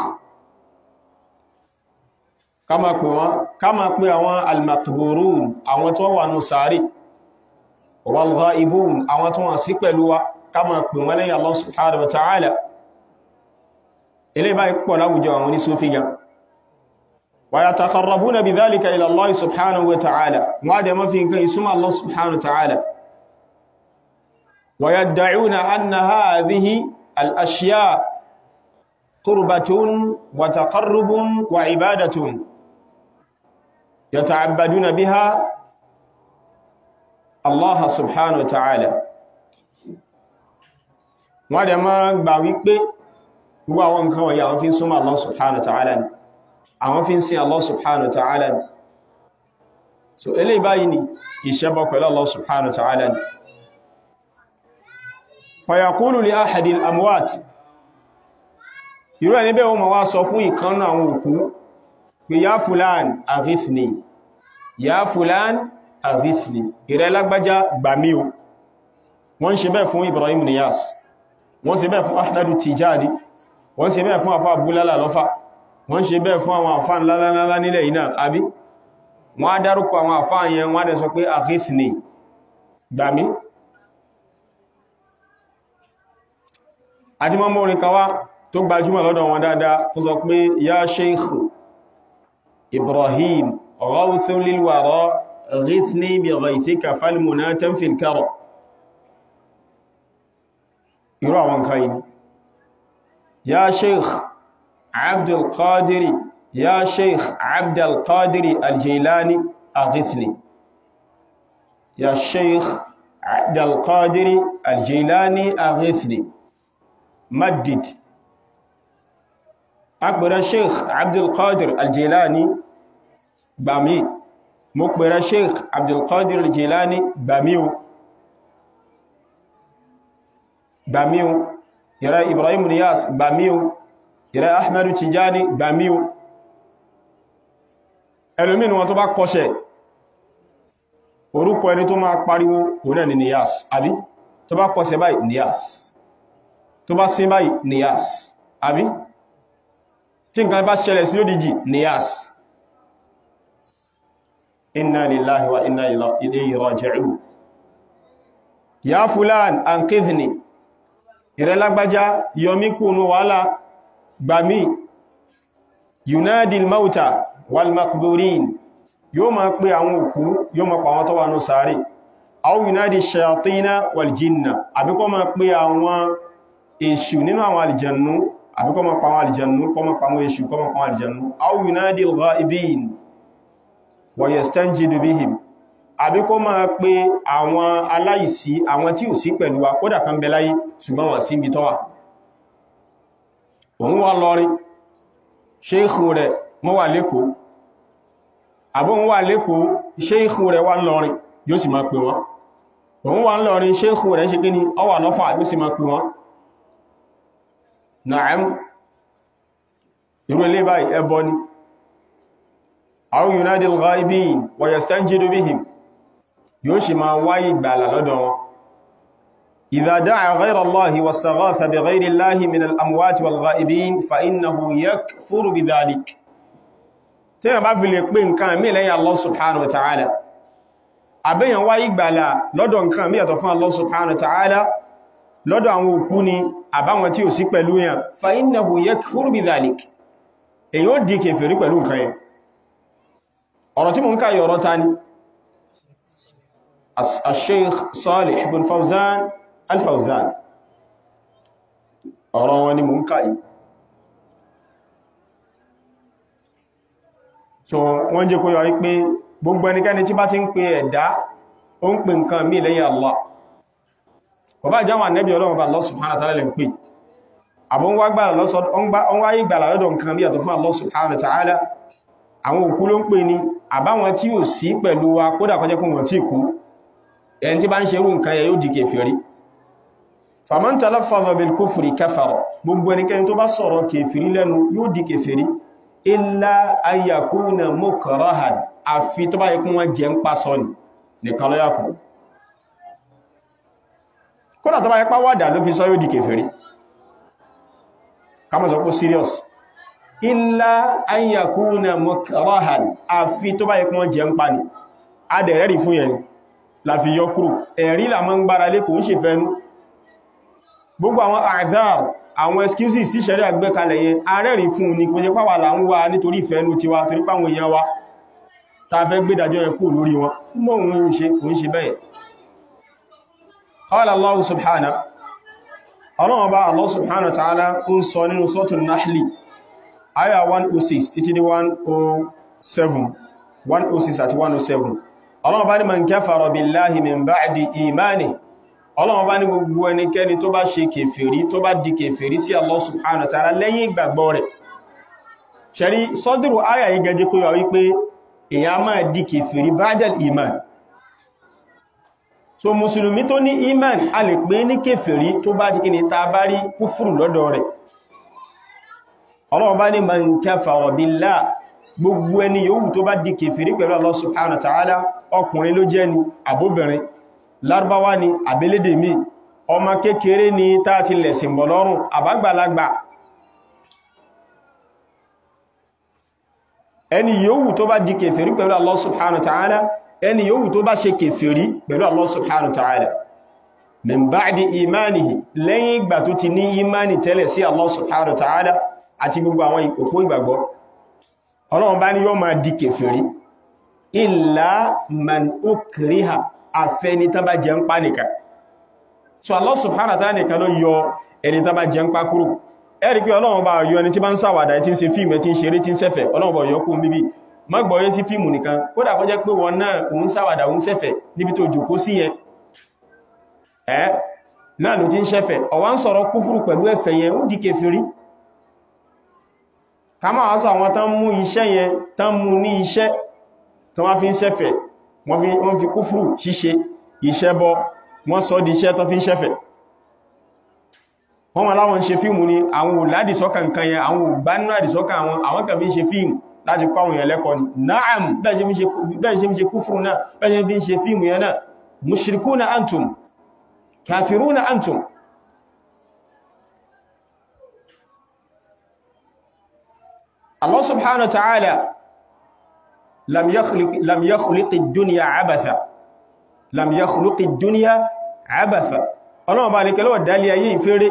S1: kama pé wọn kama pé àwọn al-maqburun àwọn tó wà nù sàárì wal ghaibun àwọn tó wà sí pẹ̀lú wa kama pè wọ́n lẹ́yìn Allah subhanahu wa ta'ala ilé báyìí pọ̀ láwùjọ àwọn ní Sufi gan wa yataqarrabuna bidhalika ila Allah subhanahu wa ta'ala wọ́n dẹ̀ mafi nǹkan ìsúnmọ́ Allah subhanahu wa ta'ala wa yadda'una anna hadhihi al-ashya qurbatun wa taqarrubun wa ibadatun yata'abbaduna biha Allah subhanahu wa ta'ala wọ́n dẹ̀ máa gbà wípé gbogbo àwọn nǹkan wọ̀nyí àwọn fi ń súnmọ́ Allah subhanahu wa ta'ala ni àwọn fi ń sin Allah subhanahu wa ta'ala ni so eléyìí báyìí ni ìṣẹ́bọ pẹ̀lú Allah subhanahu wa ta'ala ni fayaqulu li ahadil amwat irú ẹni bẹ́ẹ̀ wọ́n ma wá sọ fún ìkan àwọn òkú pé ya fulan aghithni ya fulan aghithni ìrẹ́ lágbájá gbàmí o wọ́n ṣe bẹ́ẹ̀ fún Ibrahim Niyas wọ́n ṣe bẹ́ẹ̀ fún Ahmadu Tijani wọ́n ṣe bẹ́ẹ̀ fún afá Abúlálà lọ́fà wọ́n ṣe bẹ́ẹ̀ fún àwọn àfá ńlá nílẹ̀ iná àbí wọ́n á dárúkọ àwọn àfá yẹn wọ́n á dẹ̀ sọ pé aghithni gbàmí àti mọ́mọ́ orin kawa tó gbajúmọ̀ lọ́dọ̀ wọn dáadáa tó sọ pé ya Sheikh Ibrahim ghawthun lil wara ghithni bi ghaythika falmunatan fil kara irú àwọn nǹkan yìí ya sheikh abdulkadiri ya sheikh abdulkadiri aljilani aghithni ya sheikh abdulkadiri aljilani aghithni maddid agbẹ̀rẹ̀ sheikh abdulkadir aljilani gbàmí mo pẹ̀rẹ̀ sheikh abdulkadir aljilani gbàmí o gbàmíu ìrẹ́ Ibrahim Niyas gbàmíu ìrẹ́ Ahmadu Tijani gbàmíu ẹlòmínú wọn tó bá kọ́ṣẹ̀ orúkọ ẹni tó máa pariwo òun ni Niyas àbí tó bá kọ́ṣẹ̀ báyìí Niyas tó bá sín báyìí Niyas àbí tí nǹkan bá ṣẹlẹ̀ sí lódìjì Niyas inna lillahi wa inna ilayhi raji'un ya fulan anqidhni ìrẹ́lágbájá yọmí kúnnú wàhálà gbàmí yunadil mauta wal makburin yóò máa pè àwọn òkú yóò máa pàwọn tó wà ní sàárè aw yunadi shayatina wal jinna àbíkọ́ máa pè àwọn èṣù nínú àwọn alìjẹ̀nú àbíkọ́ máa pàwọn alìjẹ̀nú kọ́ máa pàwọn èṣù kọ́ máa pàwọn alìjẹ̀nú aw yunadil ghaibin wa yastanjidu bihim àbí kó máa pe àwọn aláìsí àwọn tí ò sí pẹ̀lú wa kódà kan bẹ láyé ṣùgbọ́n wọ́n sí ibi tó wà òun wà lọrin ṣéìkù rẹ̀ mọ́ wà lẹ́kọ̀ọ́ àbó ń wà lẹ́kọ̀ọ́ ṣéìkù rẹ̀ wà lọrin yóò sì máa pè wọ́n òun wà lọrin ṣéìkù rẹ̀ ṣe kíní ó wà lọ́fà yóò sì máa pè wọ́n na'am irú ilé báyìí ẹbọ ni aw yunadi al-ghaibin wa yastanjidu bihim yóò ṣe máa wáyé ìgbàlà lọ́dọ̀ wọn idha da'a ghayra Allahi wastaghatha bi ghayri Allahi min al-amwati wal-ghaibin fa innahu yakfuru bi dhalik tí a bá fi lè pè nǹkan mí lẹ́yìn Allah subhanahu wa ta'ala àbẹ́yàn wá ìgbàlà lọ́dọ̀ nǹkan mí yàtọ̀ fún Allah subhanahu wa ta'ala lọ́dọ̀ àwọn òkú ni àbáwọn tí ò sí pẹ̀lú yàn fa innahu yakfur bi dhalik èyí ó di kèfèrí pẹ̀lú nǹkan yẹn ọ̀rọ̀ tí mo ń káyọ̀ ọ̀rọ̀ ta ni al-Sheikh Salih ibn Fawzan al-Fawzan ọ̀rọ̀ wọn ni mo ń káyì so wọ́n jẹ́ kó yọ wípé gbogbo ẹnikẹ́ni tí bá ti ń pe ẹ̀dá ó ń pe nǹkan mí lẹ́yìn Allah kò bá jáwọn ànẹ́bí ọlọ́run bá Allah subhanahu wa ta'ala lè ń pè àbọ̀ ń wá ìgbàlà lọ́dọ̀ nǹkan bí àtọ̀ fún Allah subhanahu wa ta'ala àwọn òkú ló ń pè ní àbáwọn tí ò sí pẹ̀lú wa kódà kọjẹ́ kún wọn tí kú ẹni tí bá ń ṣerú nǹkan yẹ yóò di kèfèrí faman talaffaza bil kufri kafara gbogbo ẹnikẹ́ni tó bá sọ̀rọ̀ kèfèrí lẹ́nu yóò di kèfèrí illa an yakuna mukrahan àfi tó bá yẹ kún wọn jẹ ń pa sọ nìkan ló yàkù kódà tó bá yẹ pàwàdà ló fi sọ yóò di kèfèrí kama sọ pé serious illa an yakuna mukrahan àfi tó bá yẹ kún wọn jẹ ń pa ní adẹ̀rẹ́rì fún yẹn la fi yọ kúrò ẹ̀rí là máa ń gbára lé kò ń ṣe fẹ́nu gbogbo àwọn àdáà àwọn excuses tí ṣẹ̀rí àgbékalẹ̀ yẹn arẹ́rìí fún ní kò jẹ́ pàwà là ń wá nítorí ìfẹ́nu tiwa torí pàwọn èèyàn wa ta fẹ́ gbédàjọ́ yẹn kú lórí wọn mọ́ òun ń ṣe kò ń ṣe bẹ́ẹ̀ qala Allah subhanahu ọlọ́wọ́ bá Allah subhanahu wa ta'ala ń sọ nínú suratul Nahli aya 106 títí dé 107 106 àti 107 ọlọ́wọ́ bá ní man kafara billahi min ba'di imani ọlọ́wọ́ bá ní gbogbo ẹnikẹ́ni tó bá ṣe kèfèrí tó bá di kèfèrí sí Allah subhanahu wa ta'ala lẹ́yìn ìgbàgbọ́ rẹ̀ ṣẹ̀rí sọ́dúrù aya yìí gẹjẹ́ kó yọ wípé èyàn máa di kèfèrí ba'dal iman so musulumi tó ní iman a lè pè ní kèfèrí tó bá di kí ni ta bá rí kúfùrù lọ́dọ̀ rẹ̀ ọlọ́wọ́ bá ní man kafara billah gbogbo ẹni yòówù tó bá di kèfèrí pẹ̀lú Allah subhanahu wa ta'ala ọkùnrin ló jẹ́ ni àbóbìnrin lárúbáwá ni àbélédè mi ọmọ kékeré ni tá ti lẹ̀sìn bọ̀ lọ́rùn àbágbàlagbà ẹni yòówù tó bá di kèfèrí pẹ̀lú Allah subhanahu wa ta'ala ẹni yòówù tó bá ṣe kèfèrí pẹ̀lú Allah subhanahu wa ta'ala min ba'di imanihi lẹ́yìn ìgbà tó ti ní imani tẹ́lẹ̀ sí Allah subhanahu wa ta'ala àti gbogbo àwọn òpó ìgbàgbọ́ ọlọ́run bá ní yóò máa di kèfèrí illa man ukriha àfẹni tán bá jẹ ń pa nìkan so Allah subhanahu wa ta'ala nìkan ló yọ ẹni tán bá jẹ ń pa kúrò ẹ̀rí pé ọlọ́run bá yọ ẹni tí bá ń ṣàwàdà tí ń ṣe fíìmù tí ń ṣeré tí ń ṣẹ̀fẹ̀ ọlọ́run bá yọ kún bíbí má gbọ́yé sí fíìmù nìkan kódà kó jẹ́ pé wọn náà òun ṣàwàdà òun ṣẹ̀fẹ̀ níbi tó jòkó sí yẹn ẹ́ náà ló ti ń ṣẹ̀fẹ̀ ọ̀wá ń sọ̀rọ̀ kúfùrù pẹ̀lú ẹ̀fẹ̀ yẹn ó di kèfèrí ká máa wá sọ àwọn tán mú iṣẹ́ yẹn tán mú ní iṣẹ́ tán wá fi ń ṣẹ̀fẹ̀ wọ́n fi kúfùrù ṣíṣe iṣẹ́ bọ́ wọ́n sọ di iṣẹ́ tán fi ń ṣẹ̀fẹ̀ wọ́n wọ́n láwọn ṣe fíìmù ni àwọn òládìsọ́kà nǹkan yẹn àwọn ògbánú àdìsọ́kà àwọn àwọn kàn fi ń ṣe fíìmù láti kọ́ àwọn èèyàn lẹ́kọ̀ọ́ ni na'am bẹ́ẹ̀ ṣe ń ṣe kúfùrù náà bẹ́ẹ̀ ṣe fi ń ṣe fíìmù yẹn náà mushrikuna antum kafiruna antum Allah subhanahu wa ta'ala lam yakhluq lam yakhluq ad-dunya abatha lam yakhluq ad-dunya abatha Ọlọ́run bá ní kẹlọ́wọ̀ dálé ayé ìfẹ́rẹ́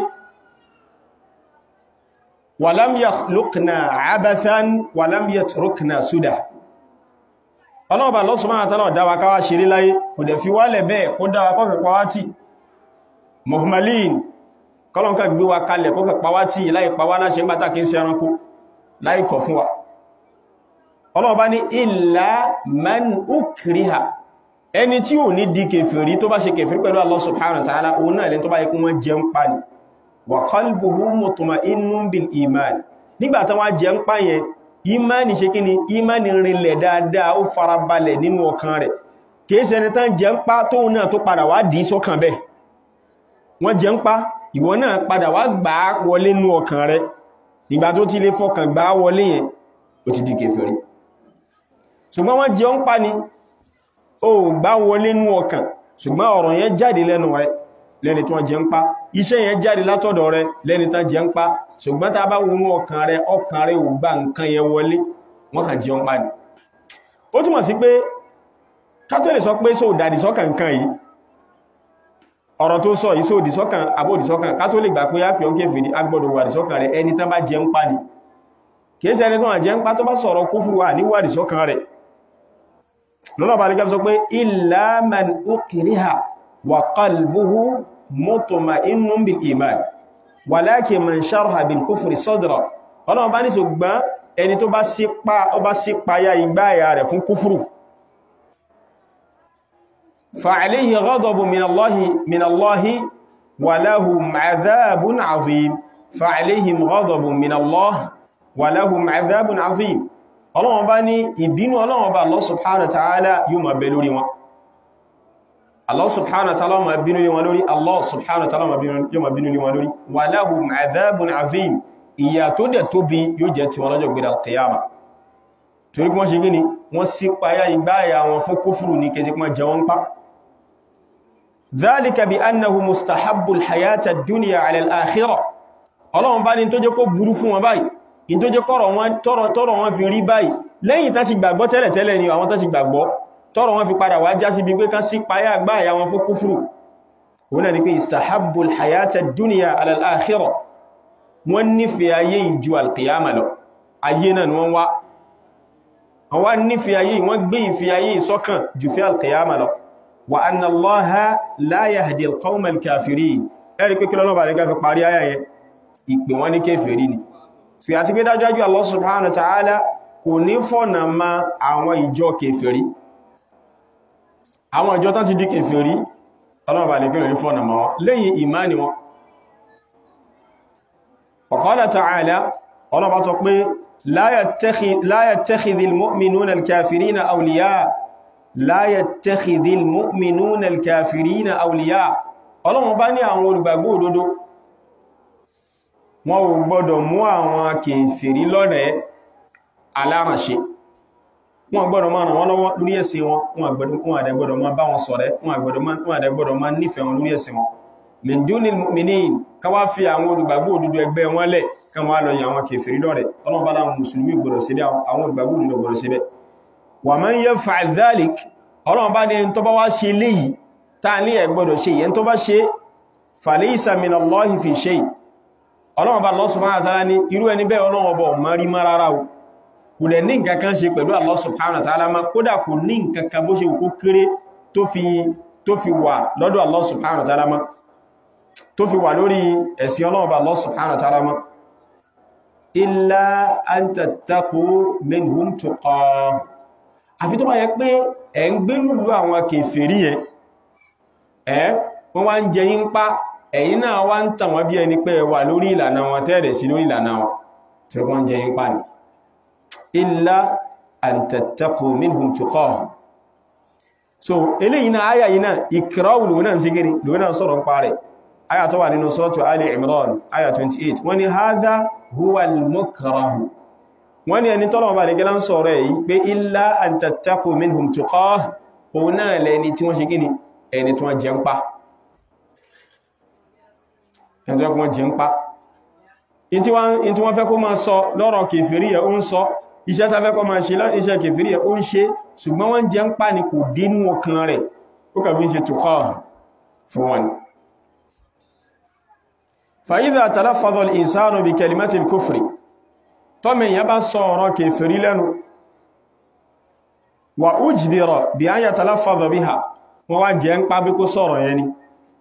S1: walam yakhluqna abathan walam yatrukna suda Ọlọ́run bá Allah subhanahu wa ta'ala dáwà káwà ṣeré láyé kò dẹ̀ fi wálẹ̀ bẹ́ẹ̀ kó dáwà kọ́kẹ̀ pàwátì muhammadin kọlọ́nkà gbé wa kalẹ̀ kọ́kẹ̀ pàwátì láì pàwá láṣẹ ńgbàtà kí ń ṣe ẹranko láì kọ̀ fún wa Ọlọ́run bá ní illa man ukriha ẹni tí ò ní di kèfèrí tó bá ṣe kèfèrí pẹ̀lú Allah subhanahu wa ta'ala òun náà lẹ́n tó bá yẹ kún wọ́n jẹun pa ní wa qalbuhu mutma'innun bil iman nígbàtán wá jẹun pa yẹn imani ṣe kíni imani rinlẹ̀ dáadáa ó farabalẹ̀ nínú ọkàn rẹ̀ kìí ṣẹni tán jẹun pa tóun náà tó padà wá dì í sọ́kàn bẹ́ẹ̀ wọ́n jẹun pa ìwọ náà padà wá gbà á wọlé nínú ọkàn rẹ̀ ìgbà tó ti lè fọkàn gbà á wọlé yẹn ó ti di kèfèrí ṣùgbọ́n wọ́n jẹun pa ni ó gbá wọlé nú ọkàn ṣùgbọ́n ọ̀rọ̀ yẹn jáde lẹ́nu rẹ̀ lẹ́ni tí wọ́n jẹ ń pa iṣẹ́ yẹn jáde látọ̀dọ̀ rẹ̀ lẹ́ni tán jẹ ń pa ṣùgbọ́n tá bá wọnú ọkàn rẹ̀ ọkàn rẹ̀ ò gbá nǹkan yẹn wọlé wọ́n kàn jẹun pa ni ó túmọ̀ sí pé kátó lè sọ pé só dàdì sọ́kàn nǹkan yìí ọ̀rọ̀ tó sọ yìí só dì sọ́kàn àbòdì sọ́kàn kátó lè gbà pé á pè ọ́n kéfèrí agbọ́dọ̀ wà dì sọ́kàn rẹ̀ ẹni tán bá jẹ ń pa ni kìí ṣe ẹni tó wà jẹ ń pa tó bá sọ̀rọ̀ kúfùrù wà ní wà dì sọ́kàn rẹ̀ lọ́nà bá nígbà sọ pé illa man ukriha wa qalbuhu mutma'innun bil iman walakin man sharaha bil kufri sadra ọlọ́run bá ní ṣùgbọ́n ẹni tó bá sí payá igbáyà rẹ̀ fún kúfùrù فعليه غضب من الله من الله ولهم عذاب عظيم فعليهم غضب من الله ولهم عذاب عظيم Ọlọ́run bá ní ìbínú Ọlọ́run bá Allah subhanahu wa ta'ala yóò máa bẹ lórí wọn Allah subhanahu wa ta'ala máa bínú lé wọn lórí Allah subhanahu wa ta'ala yóò máa bínú lé wọn lórí walahum adhabun azim ìyà tó dẹ̀ tóbi yóò jẹ́ ti wọn lọ́jọ́ gbé al-qiyama torí kí wọ́n ṣe gíní wọ́n sí payá igbáyà wọn fún kúfùrù ní kẹjẹ́ kí wọ́n jẹ wọ́n pa ذلك بأنه مستحب الحياة الدنيا على الآخرة ọlọ́run bá ní tó jẹ́ kó burú fún wọn báyìí in tó jẹ́ tọ́rọ wọn fi rí báyìí lẹ́yìn tá ti gbàgbọ́ tẹ́lẹ̀ tẹ́lẹ̀ ni àwọn tá ti gbàgbọ́ tọ́rọ wọn fi padà wá já sí bí pé kán sí payá gbáyà wọn fún kúfùrù wọ́n náà ni pé istahabbul hayata duniya ala al-akhirah wọ́n nífẹ̀ẹ́ ayé ìjú alkiyama lọ ayé náà ni wọ́n wá wọ́n nífẹ̀ẹ́ ayé wọ́n gbé ìfẹ́ ayé ìsọ́kàn jù fẹ́ alkiyama lọ wa anna allaha la yahdi alqawma alkafirin ẹ̀rí pé kílọ́nà bá nígbà fi parí ayá yẹn ìpè wọn ní kéfèrí ni so àti pé dájájú Allah subhanahu wa ta'ala kò ní fọ́nà ma àwọn ìjọ kéfèrí àwọn ìjọ tán ti di kéfèrí ọlọ́run bá nígbà ní fọ́nà ma wọn lẹ́yìn ìmáni wọn wa qala ta'ala ọlọ́run bá tọ́ pé la yattakhidhil mu'minuna alkafirina awliya la yattakhidhil mu'minuna al-kafirina awliya ọlọ́run bá ní àwọn olùgbàgbọ́ òdodo wọn ò gbọdọ̀ mú àwọn kèfèrí lọ́rẹ̀ẹ́ alárànṣe wọn gbọdọ̀ máa ràn wọ́n lọ́wọ́ lórí ẹ̀sìn wọn wọn àdẹ́gbọdọ̀ máa bá wọn ṣọ̀rẹ́ wọn àdẹ́gbọdọ̀ máa nífẹ̀ẹ́ wọn lórí ẹ̀sìn wọn min dunil mu'minin ká wá fi àwọn olùgbàgbọ́ òdodo ẹgbẹ́ wọn lẹ̀ ká wá lọ yà àwọn kèfèrí lọ́rẹ̀ẹ́ ọlọ́run bá láwọn mùsùlùmí gbọdọ̀ sí àwọn olùgbàgbọ́ òdodo gbọdọ̀ sí bẹ́ẹ̀ wà man yaf'al dhalik ọlọ́run bá ní ẹni tó bá wá ṣe léyìí táà ní ẹgbọ́dọ̀ ṣe ìyẹn tó bá ṣe falaysa minallahi fi shay ọlọ́run bá Allah subhanahu wa ta'ala ní irú ẹni bẹ́ẹ̀ ọlọ́run ọbọ̀ mọ́rí mọ́ rárá o kò lẹ̀ ní nǹkan kan ṣe pẹ̀lú Allah subhanahu wa ta'ala ma kódà kò ní nǹkan kan bó ṣe kó kéré tó fi wà lọ́dọ̀ Allah subhanahu wa ta'ala ma tó fi wà lórí ẹ̀sìn ọlọ́run bá Allah subhanahu wa ta'ala ma illa an tattaqu minhum tuqah àfi tó bá yẹ pé ẹ̀ ń gbé lùlú àwọn kèfèrí ẹ̀ ẹ́ wọ́n wá ń jẹ yín pa ẹ̀yin náà wá ń tàn wọ́n bí ẹni pé wà lórí ìlànà wọn tẹ́ẹ̀rẹ̀ sí lórí ìlànà wọn tí wọ́n jẹ yín pa ní illa an tattaqu minhum tuqah so eléyìí náà áyà yìí náà ìkìráwù lòun náà ń sigiri lòun náà sọ̀rọ̀ ń parẹ̀ áyà tó wà nínú suratu Ali Imran áyà 28 wọ́n ni hadha huwa al-mukrahu wọ́n ní ẹni tọ́lọ̀ bá nìkẹ́lá ń sọ̀rọ̀ èyí pé illa an tattaqu minhum tuqah òun náà lẹ́ni tí wọ́n ṣe gíní ẹni tí wọ́n jẹ ń pa ẹni tí wọ́n jẹ ń pa in tí wọ́n fẹ́ kó máa sọ lọ́rọ̀ kèfèrí ẹ̀ ó ń sọ iṣẹ́ tá fẹ́ kó máa ṣe iṣẹ́ kèfèrí ẹ̀ ó ń ṣe ṣùgbọ́n wọ́n jẹ ń pa ni kò dínú ọkàn rẹ̀ ó kà fi ń ṣe tuqah fún wọn fa idha talaffadha al-insanu bi kalimati al-kufri tọ́mì ìyẹn bá sọ ọ̀rọ̀ kèfèrí lẹ́nu wà ujbira bí á yà talaffadha biha wọ́n wá jẹ́ ń pàbí kó sọ̀rọ̀ yẹn ni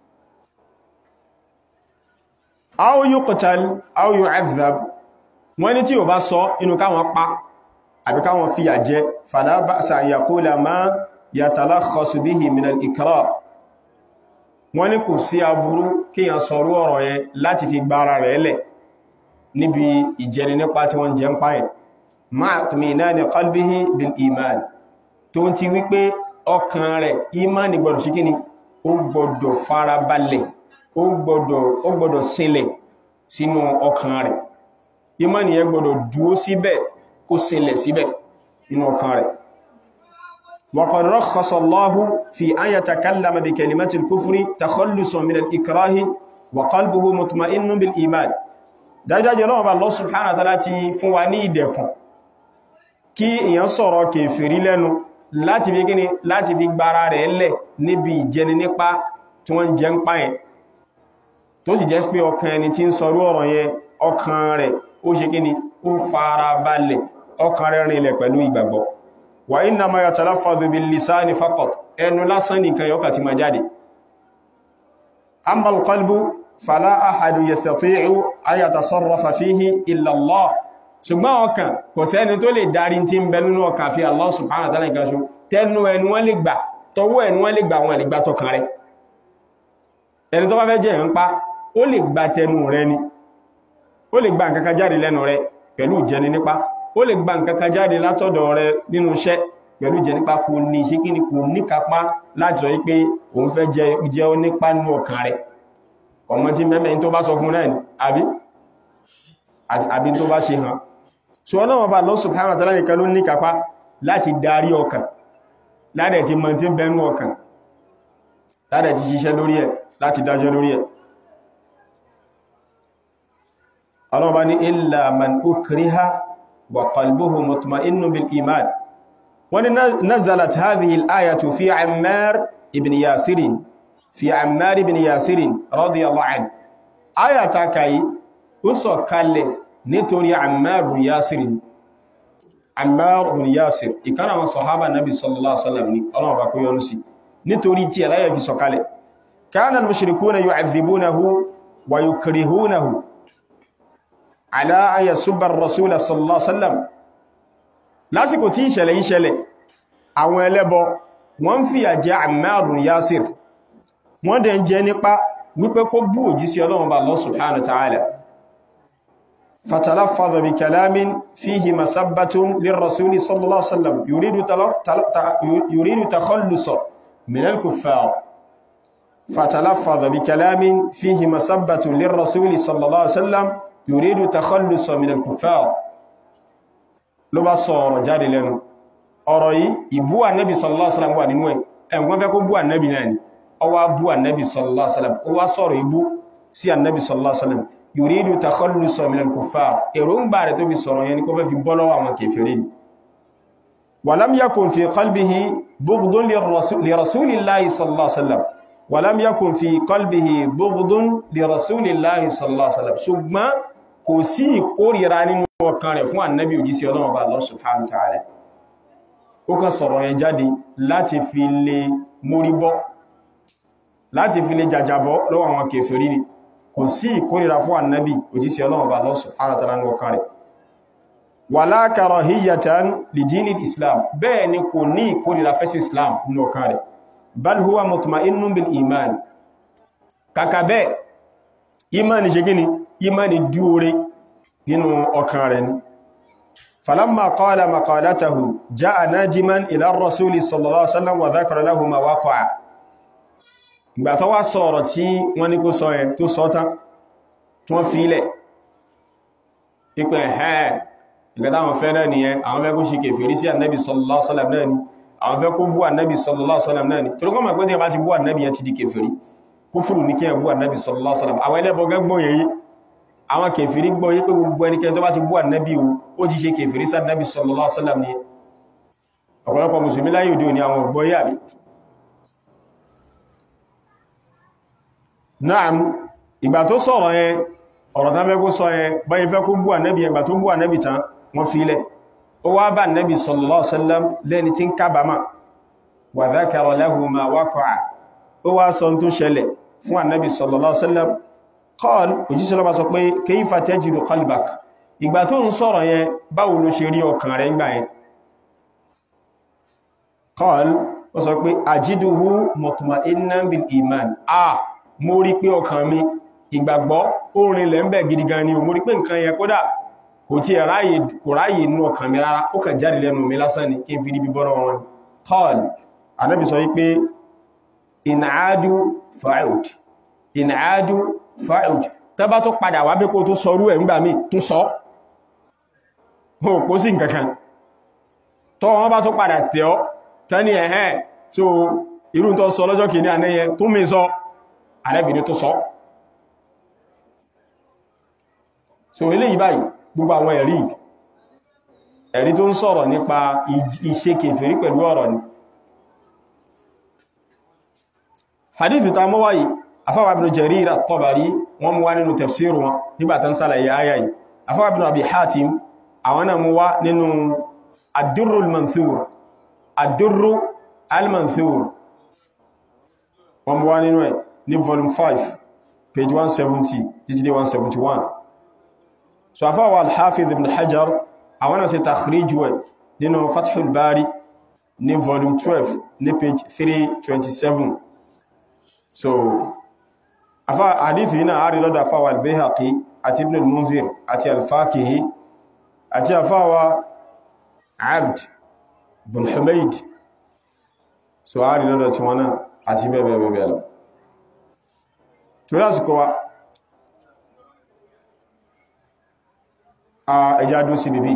S1: aw yuqtal aw yu'adhab wọ́n ní tí ò bá sọ inú káwọn pa àbí káwọn fìyà jẹ fala ba'sa an yaqula ma yatalakhasu bihi min al-ikrar wọ́n ní kò sí aburú kíyàn sọ̀rọ̀ ọ̀rọ̀ yẹn láti fi gbára rẹ̀ lẹ̀ níbi ìjẹni nípa tí wọ́n jẹ ń páyẹ̀ máa tùmínání qalbihi bil iman tó ń ti wípé ọkàn rẹ̀ imani gbọdọ̀ sí kíni ó gbọdọ̀ farabalẹ̀ ó gbọdọ̀ sílẹ̀ sínú ọkàn rẹ̀ imani yẹ gbọdọ̀ dúó síbẹ̀ kó sílẹ̀ síbẹ̀ nínú ọkàn rẹ̀ wa qad rakhkhasa Allahu fi an yatakallama bi kalimati al-kufri takhallusan min al-ikrahi wa qalbuhu mutma'innun bil iman dájúdájú ọlọ́run bá Allah subhanahu wa ta'ala ti fún wa ní ìdẹ̀kùn kí èyàn sọ̀rọ̀ kèfèrí lẹ́nu láti fi kíni láti fi gbára rẹ̀ lẹ̀ níbi ìjẹni nípa tí wọ́n jẹ ń pa yẹn tó sì jẹ́ pé ọkàn ẹni tí ń sọrú ọ̀rọ̀ yẹn ọkàn rẹ̀ ó ṣe kíni ó fara balẹ̀ ọkàn rẹ̀ rinlẹ̀ pẹ̀lú ìgbàgbọ́ wà innama yatalaffadhu bil lisani faqat ẹnu lásán nìkan yọ́kà ti ma jáde amma al-qalbu fala ahadu yastati'u an yatasarrafa fihi illa Allah ṣùgbọ́n ọkàn kò sẹ́ni tó lè darí tí ń bẹ nínú ọkàn fi Allah subhanahu wa ta'ala nìkan ṣo tẹnu ẹnu wọ́n lè gbà tọwọ́ ẹnu wọ́n lè gbà wọn lè gbà tọkàn rẹ̀ ẹni tó bá fẹ́ jẹ́ ń pa ó lè gba tẹnu rẹ̀ ni ó lè gba nǹkan kan jáde lẹ́nu rẹ̀ pẹ̀lú ìjẹni nípa ó lè gba nǹkan kan jáde látọ̀dọ̀ rẹ̀ nínú iṣẹ́ pẹ̀lú ìjẹni nípa kò ní ṣe kí ni kò ní kápá láti sọ wípé òun fẹ́ jẹ́ ó nípa nínú ọkàn rẹ̀ ọmọ tí mẹ́mẹ́ tó bá sọ fún náà ni àbí àbí tó bá ṣe hàn so ọlọ́wọ́ bá Allah subhanahu wa ta'ala nìkan ló ní kápá láti darí ọkàn ládẹ̀ ti mọ̀ tí bẹnu ọkàn ládẹ̀ ti ṣiṣẹ́ lórí ẹ̀ láti dájọ́ lórí ẹ̀ ọlọ́wọ́ bá ní illa man ukriha wa qalbuhu mutma'innun bil iman wani nazalat hadhihi al-ayatu fi Ammar ibn Yasirin fi Ammar ibn Yasirin radiyallahu anhu aya ta kai ó sọ̀ kalẹ̀ nítorí Ammar ibn Yasirin Ammar ibn Yasir ìkan àwọn sahaba nabi sallallahu alaihi wasallam ni Ọlọ́run bá kó yọ́nú sí nítorí tí aláyẹ̀ fi sọ̀ kalẹ̀ kana al-mushrikuna yu'adhibunahu wa yukrihunahu ala an yasubba ar-rasul sallallahu alaihi wasallam lásìkò tí ìṣẹ̀lẹ̀ ìṣẹ̀lẹ̀ àwọn ẹlẹ́bọ wọ́n fìyà jẹ Ammar ibn Yasir wọ́n dẹ̀ ń jẹ nípa wípé kó bú òjíṣẹ́ Ọlọ́run bá Allah subhanahu wa ta'ala fatalaffadha bi kalamin fihi masabbatun lirrasuli sallallahu alaihi wasallam yuridu yuridu takhallusa min al-kuffar fatalaffadha bi kalamin fihi masabbatun lirrasuli sallallahu alaihi wasallam yuridu takhallusa min al-kuffar ló bá sọ ọ̀rọ̀ jáde lẹ́nu ọ̀rọ̀ yìí ìbú ànẹ́bì sallallahu alaihi wasallam wà nínú ẹ̀ ẹ̀wọ́n fẹ́ kó bú ànẹ́bì náà ni ó wá bú ànẹ́bì sallallahu alaihi wasallam ó wá sọ̀rọ̀ ìbú sí ànẹ́bì sallallahu alaihi wasallam yuridu takhallusa minal kuffar èròǹgbà rẹ̀ tó fi sọ̀rọ̀ yẹn ni kó fẹ́ fi bọ́ lọ́wọ́ àwọn kèfèrí ni walam yakun fi qalbihi bughdun li rasulillahi sallallahu alaihi wasallam walam yakun fi qalbihi bughdun li rasulillahi sallallahu alaihi wasallam ṣùgbọ́n kò sí ìkórìíra nínú ọkàn rẹ̀ fún ànẹ́bì òjíṣẹ́ Ọlọ́run bá Allah subhanahu wa ta'ala ó kàn sọ̀rọ̀ yẹn jáde láti fi lè mórí bọ́ láti fi lè jàjàbọ́ lọ́wọ́ àwọn kèfèrí ni kò sí ìkórìíra fún ànábì òjíṣẹ́ Ọlọ́run bá Allah subhanahu wa ta'ala ní ọkàn rẹ̀ wala karahiyatan li dinil islam bẹ́ẹ̀ ni kò ní ìkórìíra fẹ́sí islam ní ọkàn rẹ̀ bal huwa mutma'innun bil iman kàkà bẹ́ẹ̀ imani ṣe gíní imani dúore nínú ọkàn rẹ̀ ni فلما قال مقالته جاء ناجما إلى الرسول صلى الله عليه وسلم وذكر له ما وقع ìgbà tó wá sọ̀rọ̀ tí wọ́n ní kó sọ ẹ̀ tó sọ tán tí wọ́n fílẹ̀ ipẹ̀ ẹ̀ ìgbàtà àwọn fẹ́ náà nìyẹn àwọn fẹ́ kó ṣe kèfèrí sí ànẹ́bì sallallahu alaihi wasallam náà ni àwọn fẹ́ kó bú ànẹ́bì sallallahu alaihi wasallam náà ni torí kọ́ mọ̀ pé tí a bá ti bú ànẹ́bì yẹn ti di kèfèrí kúfùrù ní kí ẹ bú ànẹ́bì sallallahu alaihi wasallam àwọn ẹlẹ́bọ gẹ́gbọ́n yẹn àwọn kèfèrí gbọ́ yí pé gbogbo ẹnikẹ́ni tó bá ti bú ànábì o ó ti ṣe kèfèrí sí ànábì sallallahu alaihi wasallam ní ọ̀pọ̀lọpọ̀ mùsùlùmí láyé òde òní àwọn ògbọ́ yà bí náà ìgbà tó sọ̀rọ̀ yẹn ọ̀rọ̀ tán fẹ́ kó sọ yẹn báyìí fẹ́ kó bú ànábì ìgbà tó bú ànábì tán wọ́n fi ilẹ̀ ó wá bá ànábì sallallahu alaihi wasallam lẹ́ni tí ń kábàámà wa dhakara lahu ma waqa'a ó wá sọ tó ṣẹlẹ̀ fún ànábì sallallahu alaihi wasallam qal òjíṣẹ́ lọ́bá sọ pé kayfa tajidu qalbak ìgbà tó ń sọ̀rọ̀ yẹn báwo ló ṣe rí ọkàn rẹ̀ ńgbà yẹn qal ó sọ pé ajiduhu mutma'innan bil iman a mo rí pé ọkàn mi ìgbàgbọ́ orin lẹ́ ń bẹ̀ gidi gan ni o mo rí pé nǹkan yẹn kódà kò tí ẹ̀ ráyè kò ráyè inú ọkàn mi rárá ó kàn jáde lẹ́nu mi lásán ni kí n fi rí bíbọ́rọ̀ wọn qal anábì sọ wípé ìnàádú fa'ud ìnàádú fa'ud tẹbá tó padà wá bí kó tó sọrú ẹ̀ ńgbà mí tún sọ ó kó sí nǹkankan tó wọ́n bá tó padà tẹ́ ọ́ tẹ́ni ẹ̀hẹ́ so irú tó sọ lọ́jọ́ kìíní ànẹ́yẹ tó mi sọ àrẹ́bìnrin tó sọ so eléyìí báyìí gbogbo àwọn ẹ̀rí ẹ̀rí tó ń sọ̀rọ̀ nípa ìṣe kèfèrí pẹ̀lú ọ̀rọ̀ ni hadithu ta mọ́ wáyìí afáwà ibn Jarir at-Tabari wọ́n mú wá nínú tafsir wọn nígbàtán sálàyé ayá yìí afáwà ibn Abi Hatim àwọn náà mú wá nínú ad-Durr al-Manthur ad-Durr al-Manthur wọ́n mú wá nínú ẹ̀ ní volume 5 page 170 títí dé 171 so afáwà al-Hafidh ibn Hajar àwọn náà ṣe takhrij ẹ̀ nínú Fathul Bari ní volume 12 ní page 327 so afa hadith yìí náà a rí lọ́dọ̀ afáwà al-Bayhaqi àti ibn al-Munzir àti al-Fakihi àti afáwà Abd bin Humayd so a rí lọ́dọ̀ tí wọ́n náà àti bẹ́ẹ̀bẹ́ẹ̀bẹ́ẹ̀ lọ tó lásìkò wa a ẹjá dún sí bíbí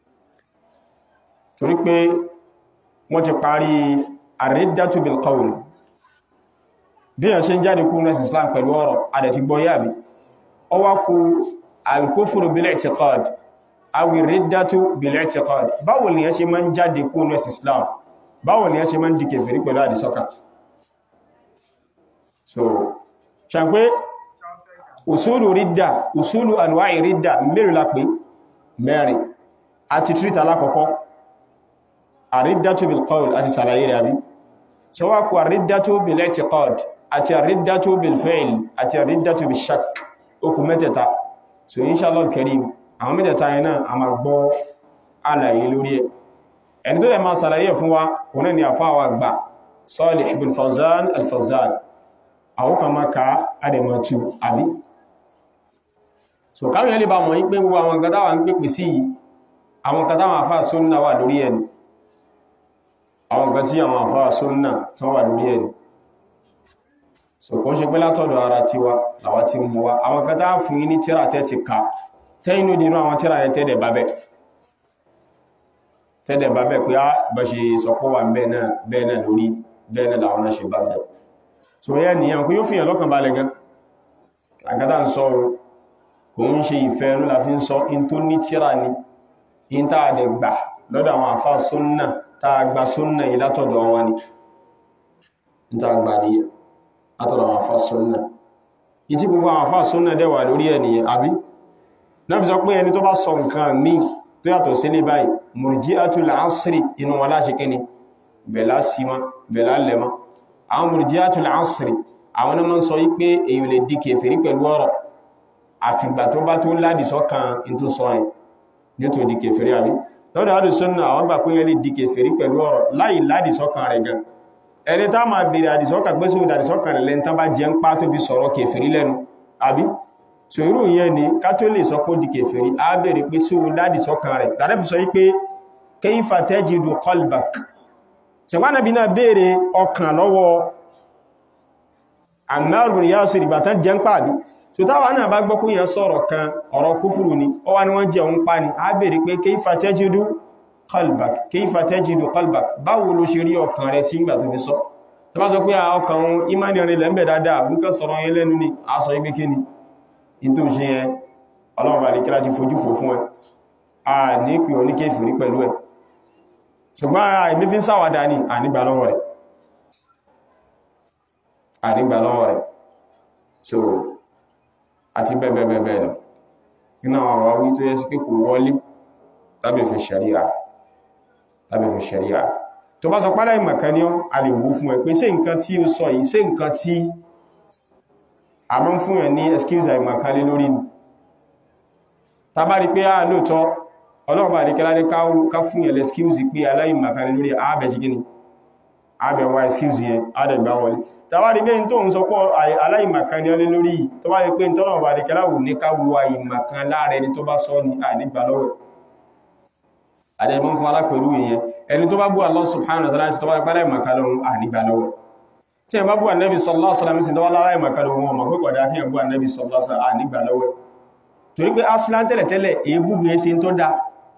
S1: torí pé wọ́n ti parí ar-riddatu bil qawl bí yàn ṣe ń jáde kú nẹ́sì islam pẹ̀lú ọ̀rọ̀ adẹ̀ ti gbọ́ yàbí ọ wá kú al-kufru bil-i'tiqad awi riddatu bil-i'tiqad báwo ni yàn ṣe máa ń jáde kú nẹ́sì islam báwo ni yàn ṣe máa ń di kèfèrí pẹ̀lú àdìsọ́kà so ṣàpé usulu ridda usulu anwa'i ridda mẹ́rin la pé mẹ́rin àti tírítà alákọ̀ọ́kọ́ àrídàtù bil-qawl àti sàlàyé rẹ̀ àbí ṣe wá kú àrídàtù bil-i'tiqad àti àrídàtò bilfail àti àrídàtò bishak okù mẹ́tẹ̀ta so inshallah karim àwọn mẹ́tẹ̀ta yẹn náà a ma gbọ́ àlàyé lórí ẹ̀ ẹni tó lè máa sàlàyé fún wa wọn ni àfáwà gbà Salih bin Fawzan al-Fawzan àwọn kan máa ká adẹ̀mọ̀tù àbí so káwọn yẹn lè bá mọ̀ yí pé gbogbo àwọn kátàwà ń pèpè sí àwọn kátàwà àfáà sunna wà lórí ẹni àwọn kan tí àwọn àfáà sunna tán wà lórí ẹni so kò ṣe pé látọ̀dọ̀ ara ti wa làwá ti mú wa àwọn kan tá fún yí ní tíra tẹ́ ti ká tẹ́yìnú dínú àwọn tíra yẹ tẹ́dẹ̀ bábẹ̀ tẹ́dẹ̀ bábẹ̀ pé á bá ṣe sọpọ̀ wà bẹ́ẹ̀ náà lórí bẹ́ẹ̀ náà làwọn ṣe bábẹ̀ so yẹ́ nìyàn kó yóò fìyàn lọ́kàn balẹ̀ gan àgádà ń sọ kò ń ṣe ìfẹ́ ẹnu la fi ń sọ in tó ní tíra ni in tá a dẹ̀ gbà lọ́dọ̀ àwọn àfá súnnà tá a gba súnnà yìí látọ̀dọ̀ wọn ni in tá a gbà nìyẹn látọ̀dọ̀ àwọn àfá súnnà ìtí gbogbo àwọn àfá súnnà dẹ̀wà lórí ẹniyàn àbí náà fi sọ pé ẹni tó bá sọ nǹkan míì tó yàtọ̀ sí ní báyìí murji'atul asri inú wọn láṣẹ kíni bẹ̀lá símá bẹ̀lá lẹ́má àwọn murji'atul asri àwọn náà sọ yí pé èyàn lè di kèfèrí pẹ̀lú ọ̀rọ̀ àfìgbà tó bá tó ládì sọ́kàn in tó sọ ẹ̀ ní tó di kèfèrí àbí lọ́dọ̀ àdù súnnà àwọn gbà pé yẹn lè di kèfèrí pẹ̀lú ọ̀rọ̀ láì ládì sọ́kàn rẹ̀ gan ẹni tá máa bèèrè àdìsọ́kà pé sí àdìsọ́kà rẹ̀ lẹ́ni tán bá jẹ́ ń pá tó fi sọ̀rọ̀ kèfèrí lẹ́nu àbí so irú yẹn ni ká tó lè sọ pé ó di kèfèrí á bèèrè pé sí àdìsọ́kà rẹ̀ tàbí fi sọ yí pé kayfa tajidu qalbak ṣẹ̀wánàbí náà bèèrè ọkàn lọ́wọ́ Ammar bin Yasir ìgbà tán jẹ́ ń pàdé so táwa náà bá gbọ́ kúnyàn sọ̀rọ̀ kan ọ̀rọ̀ kúfùrù ni ó wá ní wọ́n jẹ́ òun pa ni á bèèrè pé kayfa tajidu qalbak kayfa tajidu qalbak báwo ló ṣe rí ọkàn rẹ̀ sí ìgbà tó fi sọ tó bá sọ pé ọkàn ìmáni rẹ̀ lẹ́m̀bẹ̀ dáadáa nǹkan sọ̀rọ̀ yẹn lẹ́nu ni a sọ ibi kí ni in tó ṣe yẹn ọlọ́run bá lè kíra ti fojú fò fún ẹ a ní pè ọ ní kéfìrí pẹ̀lú ẹ ṣùgbọ́n ara ìmí fi ń sáwàdá ní ànígbà lọ́wọ́ rẹ̀ ànígbà lọ́wọ́ rẹ̀ so àti bẹ́ẹ̀bẹ́ẹ̀bẹ́ẹ̀ lọ iná àwọn àwí tó yẹ sí pé kò wọlé tàbí fi ṣàríà tàbí fi ṣàríà tó bá sọ pálá ìmọ̀kan ní a lè wó fún ẹ pé ṣé nǹkan tí ó sọ yìí ṣé nǹkan tí a mọ́ fún ẹ ní excuse àìmọ̀kan lé lórí ni tàbá rí pé a lóòtọ́ ọlọ́ọ̀bá àríkẹ́lá ní ká fún ẹ excuse pé aláìmọ̀kan lé lórí ààbẹ̀ sí gíní ààbẹ̀ wá excuse yẹn àdẹ̀gbà wọlé tàbá rí pé tó ń sọ pọ̀ aláìmọ̀kan ní ọlé lórí tó bá rí pé tọ́lọ̀ọ̀bá àríkẹ́lá wù ní ká wo àìmọ̀kan láàrẹ ni tó bá sọ ní àìnígbà lọ́wọ́ àdẹ̀mọ́ fún alápẹ̀lú ìyẹn ẹni tó bá bú Allah subhanahu wa ta'ala tó bá pẹ́lẹ̀ ìmọ̀kálọ́run ànígbà lọ́wọ́ tí ẹ bá bú ànẹ́bì sallallahu alaihi wasallam sí tó wá lára ìmọ̀kálọ́run ọmọ pẹ́kọ̀ dá kí ẹ bú ànẹ́bì sallallahu alaihi wasallam ànígbà lọ́wọ́ torí pé aslan tẹ́lẹ̀ tẹ́lẹ̀ èébú gbé sí tó dá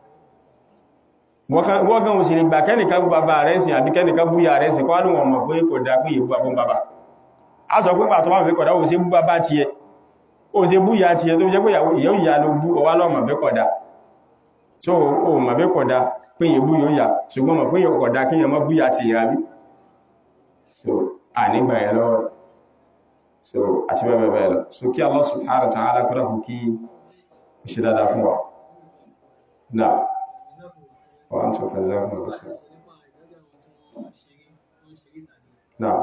S1: wọ́gán òsì nígbà kẹ́nìkan bú bàbá rẹ̀ sí àbí kẹ́nìkan bú ya rẹ̀ sí kọ́ lóun ọmọ pé kò dá pé èébú àbọn bàbá a sọ pé pàtó máa fẹ́ kọ̀dá ó ṣe bú bàbá tiẹ̀ ó ṣe bú ya tiẹ̀ tó fi jẹ́ pé ìyàwó ìyá ló bú ọwá lọ́mọ fẹ́ kọ̀dá so o mọ̀ pé kódà pé yẹ bú yóò yà ṣùgbọ́n mọ̀ pé yóò kódà kí yẹ mọ́ búyà ti yà bí so a nígbà ẹ̀ lọ́wọ́ so àti bẹ́ẹ̀ bẹ́ẹ̀ lọ so kí Allah subhanahu wa ta'ala kọ́dà fún kí ó ṣe dáadáa fún wa náà wọ́n tó fẹ́ zẹ́kùn lọ́kẹ́ náà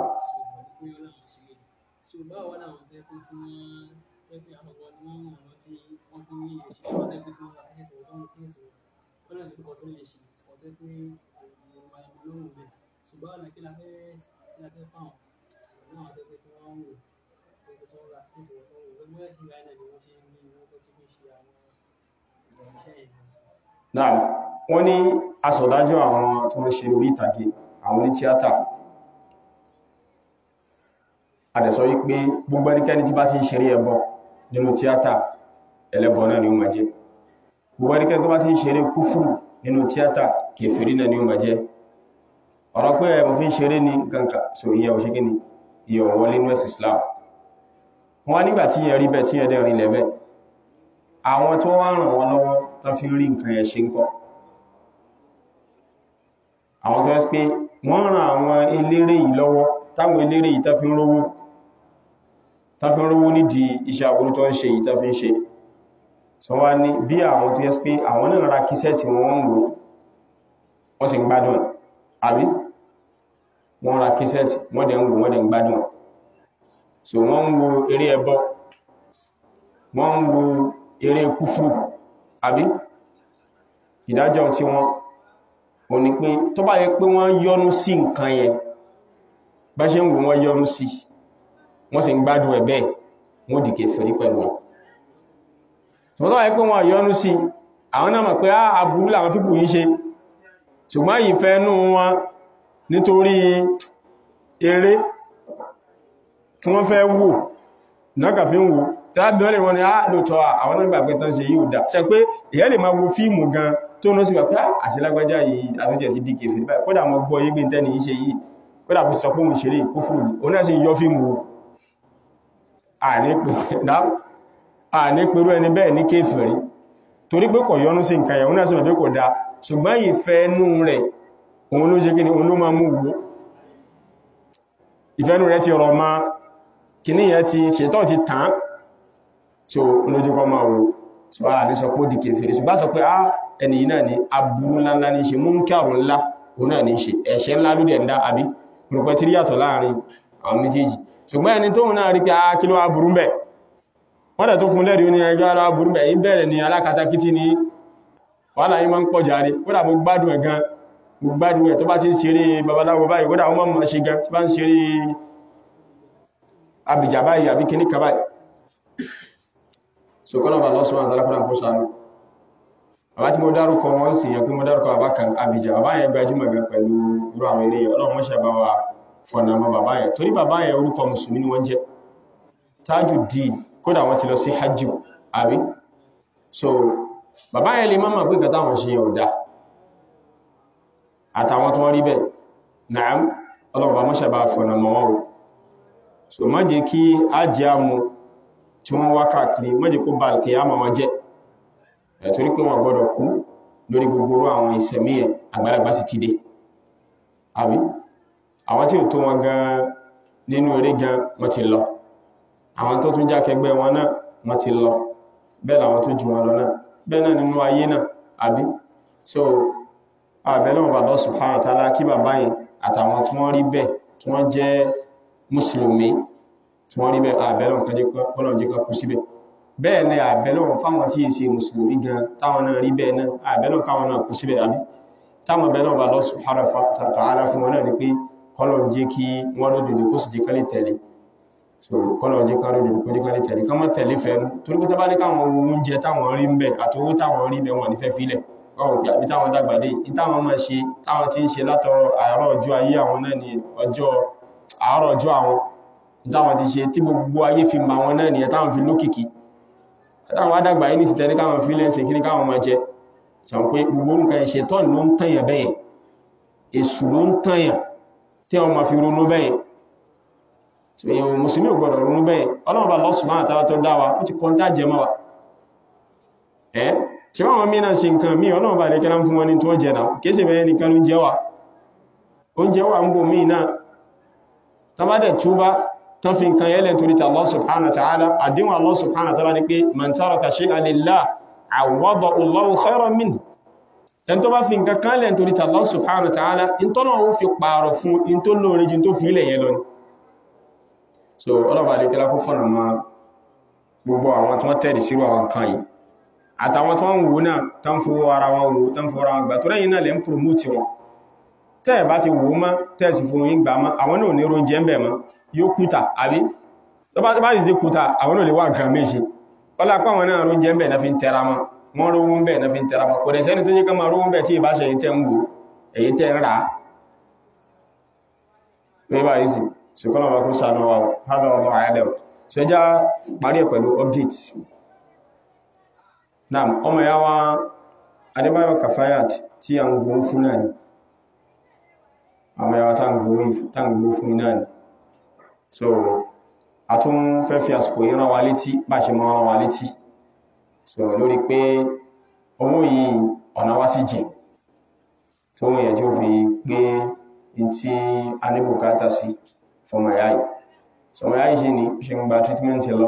S2: ṣùgbọ́n ọ̀nà kí la fẹ́ kí la fẹ́ fáwọn náà tó pé tí wọ́n ń wò pé tó ń ra tí ìṣòro tó ń wò lọ́gbọ́n ẹ̀sìn ìgbà náà ni wọ́n ṣe ń ní owó tó ti fi ṣe àwọn ìrọ̀lẹ́ṣẹ́ yẹn lọ sí.
S1: náà wọ́n ní asọ̀dájọ́ àwọn tó ń ṣe orí ìtàgé àwọn ní tíátà àdẹ̀sọ wípé gbogbo ẹnikẹ́ni tí bá ti ń ṣeré ẹbọ nínú tíátà ẹlẹ́bọ náà ni ó máa jẹ́ gbogbo ẹnikẹ́ni tó bá ti ń ṣeré kúfùrù nínú tíátà kèfèrí náà ni ó máa jẹ́ ọ̀rọ̀ pé ẹmọ fi ń ṣeré ní ganka so iye ò ṣe kí ni iye ọ̀wọ́ nínú ẹ̀sì Islam wọ́n nígbà tí yẹn rí bẹ́ tí yẹn dẹ̀ rí lẹ́bẹ̀ àwọn tó wá ràn wọ́n lọ́wọ́ tó fi rí nǹkan yẹn ṣe ń kọ́ àwọn tó ẹ́sì pé wọ́n ràn àwọn eléré yìí lọ́wọ́ táwọn eléré yìí tó fi ń rówó tó fi ń rówó nídìí iṣẹ́ aburú tó ń ṣe yìí tó fi ń ṣe so wá ní bí àwọn tó ẹ́sì pé àwọn náà ra kíṣẹ́ tí wọ́n ń wò wọ́n sì ń gbádùn àbí wọ́n ra kíṣẹ́tì wọ́n dẹ̀ ń wo wọ́n dẹ̀ ń gbádùn so wọ́n ń wo eré ẹbọ wọ́n ń wo eré kúfù àbí ìdájọ́ tí wọ́n ò ní pé tó bá yẹ pé wọ́n yọ́nú sí nǹkan yẹn bá ṣe ń wo wọ́n yọ́nú sí wọ́n sì ń gbádùn ẹ̀ bẹ́ẹ̀ wọ́n di kèfèrí pẹ̀lú wọn tó bá yẹ pé wọ́n yọ́nú sí àwọn náà mọ̀ pé aburú làwọn pípù yìí ṣe ṣùgbọ́n ìfẹ́ inú wọn nítorí eré tí wọ́n fẹ́ wò náà fi ń wò tàbí wọ́n lè wọ́n ni á lóòtọ́ àwọn náà gbàgbé tán ṣe yíò dá ṣe pé ìyẹ́ lè máa wo fíìmù gan tó ní sí pé àṣílágbájá yìí àtúnjẹ̀ ti dìkẹ̀ fẹ́ báyìí kódà mọ́ gbọ́ yégbé tẹ́ni iṣẹ́ yìí kódà fi sọ pé òun ṣeré kúfùrù ní ó náà sì yọ fíìmù àní pẹ̀rú ẹni bẹ́ẹ̀ ní kéfèrí torí pé kò yọnú sí nǹkan ẹ̀hún náà sì mọ̀ pé kò dáa ṣùgbọ́n ìfẹ́nú rẹ̀ òun ló ṣe kí ni òun ló máa mú wo ìfẹ́nú rẹ̀ ti rọ̀ ma kìní yẹn ti ṣètọ́ ti tàn tí ó lójúkọ́ máa wo so a ní sọ pé ó di kèfèrè ṣùgbọ́n sọ pé á ẹni yìí náà ni aburú ńláńlá ní ṣe múnkàrún ńlá òun náà ní ṣe ẹ̀ṣẹ̀ ńlá ló dẹ̀ ń dá àbí rúpẹ́ tí yàtọ̀ láàrin àwọn méjèèjì ṣùgbọ́n ẹni tóun náà rí pé á kí ló wá burú bẹ̀ wọ́n dẹ̀ tó fún lẹ́rìí ó ní ẹjọ́ ara burú bẹ̀ yí bẹ̀rẹ̀ ni alákatakítí ni wàhálà yí máa ń pọ̀ járe kódà mo gbádùn ẹ̀ gan mo gbádùn ẹ̀ tó bá ti ń ṣeré babaláwo báyìí kódà wọ́n mọ̀ ṣe gan tó bá ń ṣeré abìjà báyìí àbí kíní kan báyìí so kọ́nà bá lọ́sùn àwọn alákọ́nà kó sánú àbá tí mo dárúkọ wọ́n sì yẹ kí mo dárúkọ àbá kan abìjà bàbá yẹn gbajúmọ̀ gan pẹ̀lú irú àwọn eré ọlọ́run mọ́ṣẹ́ bá wa fọ̀nà mọ́ bàbá yẹn torí bàbá yẹn orúkọ mùsùlùmí ni wọ́n jẹ́ Tajuddin kódà wọ́n ti lọ sí hajj àbí so bàbá yẹn lè máa pé kàtà wọn ṣe yẹn ò dá àtàwọn tó wọ́n rí bẹ́ẹ̀ náà ọlọ́run bá mọ́ṣẹ́ bá fọ̀nà mọ́ wọn so má jẹ́ kí á jẹ́ àmú tí wọ́n wá káàkiri má jẹ́ kó bá alkiyama wọn jẹ́ ẹ̀torí pé wọ́n gbọ́dọ̀ kú lórí gbogbo àwọn ìsẹ̀mí ẹ̀ àgbàlagbà sì ti dé àbí àwọn tí ò tó wọn gan nínú eré gan wọ́n ti lọ àwọn tó tún jákẹgbẹ́ wọn náà wọ́n ti lọ bẹ́ẹ̀ làwọn tó jù wọn lọ náà bẹ́ẹ̀ náà nínú ayé náà àbí so àbẹ́lẹ̀ wọn bàbá subhanahu wa ta'ala kí bàbá yẹn àtàwọn tí wọ́n rí bẹ́ẹ̀ tí wọ́n jẹ́ mùsùlùmí tí wọ́n rí bẹ́ẹ̀ àbẹ́lọ́n kan jẹ́ kọ́lọ̀n jẹ́ kú síbẹ̀ bẹ́ẹ̀ ni àbẹ́lọ́n fáwọn tí ìṣe mùsùlùmí gan táwọn náà rí bẹ́ẹ̀ náà àbẹ́lọ́n káwọn náà kú síbẹ̀ àbí táwọn bẹ́lọ́n bá Allah subhanahu wa ta'ala fún wọn náà ni pé kọ́lọ̀n jẹ́ kí wọ́n lódòdó kó sì jẹ́ kálẹ̀ tẹ̀lé so kọ́lọ̀n jẹ́ kálẹ̀ kó jẹ́ kálẹ̀ tẹ̀lé ká má tẹ̀lé fẹ́nu torí pé tábá ní káwọn oúnjẹ táwọn rí ń bẹ̀ àtowó táwọn rí bẹ̀ wọn ní fẹ́ filẹ̀ ọ̀rọ̀ pé àbí táwọn dàgbà dé ìtàwọn máa ṣe táwọn tí ń ṣe látọrọ àárọ̀ ọjọ́ ayé àwọn náà ni ọjọ́ àárọ̀ ọjọ́ àwọn táwọn ti ṣe tí gbogbo ayé fi ma wọn náà nìyẹn táwọn fi lókìkí táwọn adàgbà yìí ní sí tẹ́lẹ̀ káwọn fi lẹ́ṣẹ̀ kí ní káwọn máa jẹ sàn pé gbogbo nǹkan ìṣẹ́ tọ́nì ló ń tàyàn bẹ́yẹn èṣù ló ń tàyàn tí wọ́n máa fi ronú bẹ́yẹn èèyàn mùsùlùmí ò gbọdọ̀ ronú bẹ́yẹn ọlọ́run bá Allah subhanahu wa ta'ala tó dá wa ó ti kọ́ńtà jẹ mọ́ wa ẹ́ ṣe báwọn mìíràn ṣe nǹkan mí ọlọ́run bá lẹ́kẹ́lá fún wọn ní tí wọ́n jẹ náà kéèsè bẹ́ẹ̀ nìkan ló jẹ́ wà oúnjẹ wà ń bò mí náà tàbádẹ̀ túbá tán fi nǹkan yẹ́lẹ̀ torí ta Allah subhanahu wa ta'ala àdínwà Allah subhanahu wa ta'ala ní pé man taraka shay'an lillah awwadahu Allahu khayran minhu ẹn tó bá fi nǹkan kan lẹ̀ torí ta Allah subhanahu wa ta'ala in tó náà ó fi pààrọ̀ fún in tó lóore jin tó fi ilẹ̀ yẹn lọ ni so ọlọ́bàá lè tẹ́lá kó fọ́nà ma gbogbo àwọn tí wọ́n tẹ̀lé sírò àwọn kan yìí àtàwọn tí wọ́n ń wò náà tán fowó ara wọn wò tán fowó ara wọn gbà tó rẹ̀yìn náà lè ń promote wọn tẹ́ẹ̀ bá ti wò mọ́ tẹ́ẹ̀sì fún yín gbà mọ́ àwọn náà ní oúnjẹ ń bẹ̀ mọ́ yóò kúta àbí tó bá bá sì kúta àwọn náà lè wá nǹkan méṣe ọlá pé àwọn náà oúnjẹ ń bẹ̀ náà fi ń tẹra mọ́ wọ́n rówó ń bẹ̀ náà fi ń tẹra mọ́ kò dẹ̀ sẹ́ni tó yẹ ká máa rówó ń bẹ̀ tí ìbá ṣe tẹ́ ń wò èyí tẹ́ ń rà á pé báyìí sì ṣùgbọ́n àwọn akúṣà náà wà hádà ọmọ àyàdẹ̀ ṣe já parí ẹ̀ pẹ̀lú update náà ọmọ ya wá Adébáyọ̀ Kafayat tí a ń gbọ́n fún náà ni ọmọ ya wá tá ń gbọ́n fún náà ni so a tún fẹ́ fi àsìkò yìí rán wa létí bá ṣe mọ́ rán wa létí so lórí pé owó yìí ọ̀nà wá sí jìn tó wọ́n yẹ tí ó fi gbé in tí a ní bùkátà sí fọmọ ya yìí so ọmọ ya yìí ṣe ní ṣe ń gba treatment lọ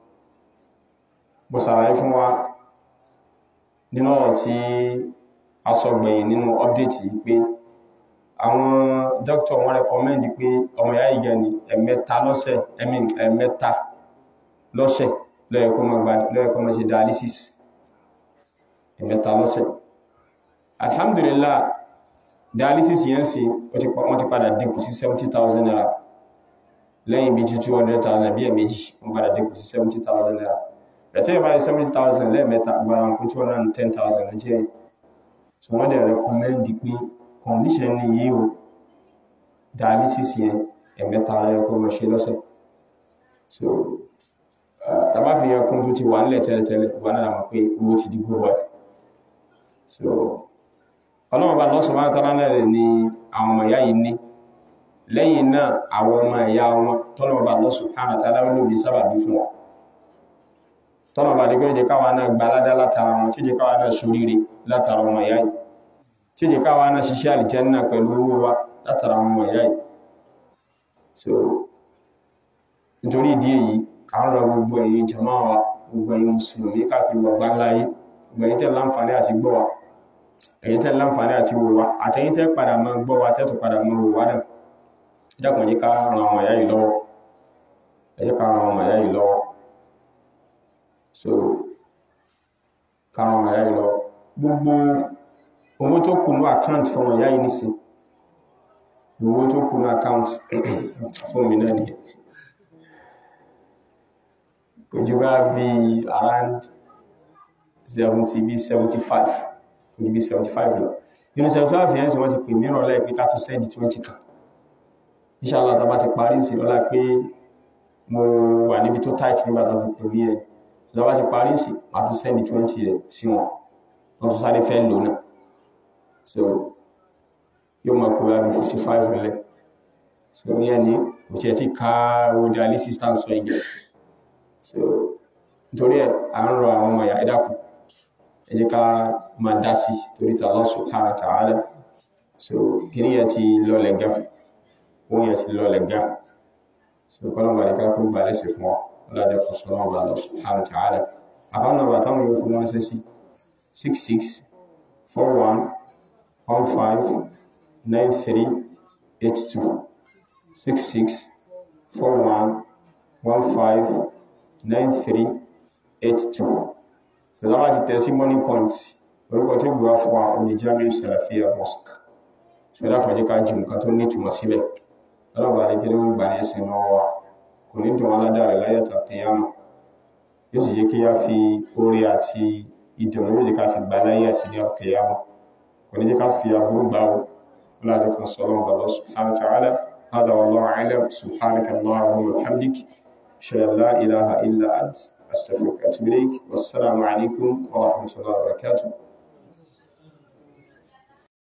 S1: bó sàlàyé fún wa nínú ọ̀rọ̀ tí a sọ gbẹ̀yìn nínú update yìí pé àwọn doctor wọ́n recommend pé ọmọ ìyá ìgẹ̀ ni ẹ̀mẹ́ta lọ́sẹ̀ ẹ̀mí ẹ̀mẹ́ta lọ́sẹ̀ lọ́yẹ̀kọ́ mọ́ ṣe dialysis ẹ̀mẹ́ta lọ́sẹ̀ alhamdulillah dialysis yẹn sí wọ́n ti padà dínkù sí 70,000 naira lẹ́yìn bí jí 200,000 bí ẹ̀mẹ́jì wọ́n padà dínkù sí 70,000 naira ẹ̀tẹ́ ìbá 70,000 lẹ́ẹ̀mẹ́ta gbára kún 210,000 ló jẹ́ so wọ́n dẹ̀ recommend pé condition ní yí o dialysis yẹn ẹ̀mẹ́ta ẹ̀kọ́ mọ̀ ṣe lọ́sẹ̀ so tàbá fi yẹn kún tó ti wà nílẹ̀ tẹ́lẹ̀tẹ́lẹ̀ wà náà mọ̀ pé owó ti dìgbò wà so ọlọ́wọ́ bá lọ́sọ̀ máa tọ́lá náà rẹ̀ ni àwọn ọmọ ìyá yìí ní lẹ́yìn náà àwọn ọmọ ìyá wọn tọ́lọ́wọ́ bá lọ́sọ̀ hàn tàbí lóbi sábàbí fún wọn tọ́nà bá dígbé jẹ káwà náà gba aládá látara wọn tí jẹ káwà náà ṣoríire látara ọmọ ìyá yìí tí jẹ káwà náà ṣiṣẹ́ àlìjẹ́nà pẹ̀lú owó wa látara ọmọ ìyá yìí so nítorí ìdí èyí àwọn ọ̀rọ̀ gbogbo èyí jàmáà wa gbogbo èyí mùsùlùmí káàkiri gbogbo ńláyé gbogbo èyí tẹ́ láǹfààní àti gbọ́ wa èyí tẹ́ láǹfààní àti wò wa àtẹ̀yìn tẹ́ padà máa gbọ́ wa tẹ́tù padà máa wò wa náà dákùn jẹ́ ká ran ọmọ ìyá yìí lọ́wọ́ ẹ jẹ́ ká ran ọmọ ìyá yìí lọ́wọ́ so káwọn ọmọ ìyá yìí lọ gbogbo owó tó kù ní àkáǹtì fún ọmọ ìyá yìí nísìn owó tó kù ní àkáǹtì fún mi náà nìyẹn kò jù bá bí around 70 bí 75 kò jù bí 75 lọ nínú 75 yẹn sì wọ́n ti pè mìíràn lẹ́ẹ̀ pé ká tó sẹ́ndì 20 kan inshallah tá bá ti parí sí ọlá pé mo wà níbi tó tight nígbà tó fi pè mí ẹ̀ ìjọba ti parí sí máa tún sẹ́ni 20 rẹ̀ sí wọn wọ́n tún sáré fẹ́ lò náà so yóò mọ̀ pé wáyé 55 rẹ̀ so ní ẹni kò tí ẹ ti ká owó dialysis tán sọ ìgbẹ̀ so nítorí ẹ̀ à ń rọ àwọn ọmọ ìyá ẹ̀dàkù ẹ jẹ́ ká máa dá sí torí ta Allah subhanahu wa ta'ala so kìíní yẹn ti lọlẹ̀ ga owó yẹn ti lọlẹ̀ ga so kọ́lọ̀ bá ní ká kó gbà lẹ́sẹ̀ fún ọ lọ́dẹ̀ kọ̀sọ̀rọ̀ ọba lọ subhanahu wa ta'ala àwọn ọba táwọn yóò fún wọn ṣe sí 66 41 15 93 82 66 41 15 93 82 so láwọn ti tẹ̀ sí money points orúkọ tí gbọ́ fún wa oní Jamiu Salafiyya Mosque so dákọ̀ jẹ́ ká jù nǹkan tó ní ìtumọ̀ síbẹ̀ ọlọ́ba àdékẹ́lẹ́ ń gbà ní ẹsẹ̀ náà wà kò ní dùn aládàrẹ̀ láyàtà tẹ̀yàmù yóò sì jẹ́ kí a fi orí àti ìdùnnú yóò jẹ́ ká fi gbà láyé àti ní tẹ̀yàmù kò ní jẹ́ ká fi aburú gbà ó láti kan sọ́lọ́ bàbá subhanahu wa ta'ala hada wallahu a'lam subhanaka allahumma wa bihamdik shalla la ilaha illa ant astaghfiruka wa atubu ilayk wassalamu alaikum wa rahmatullahi wa barakatuh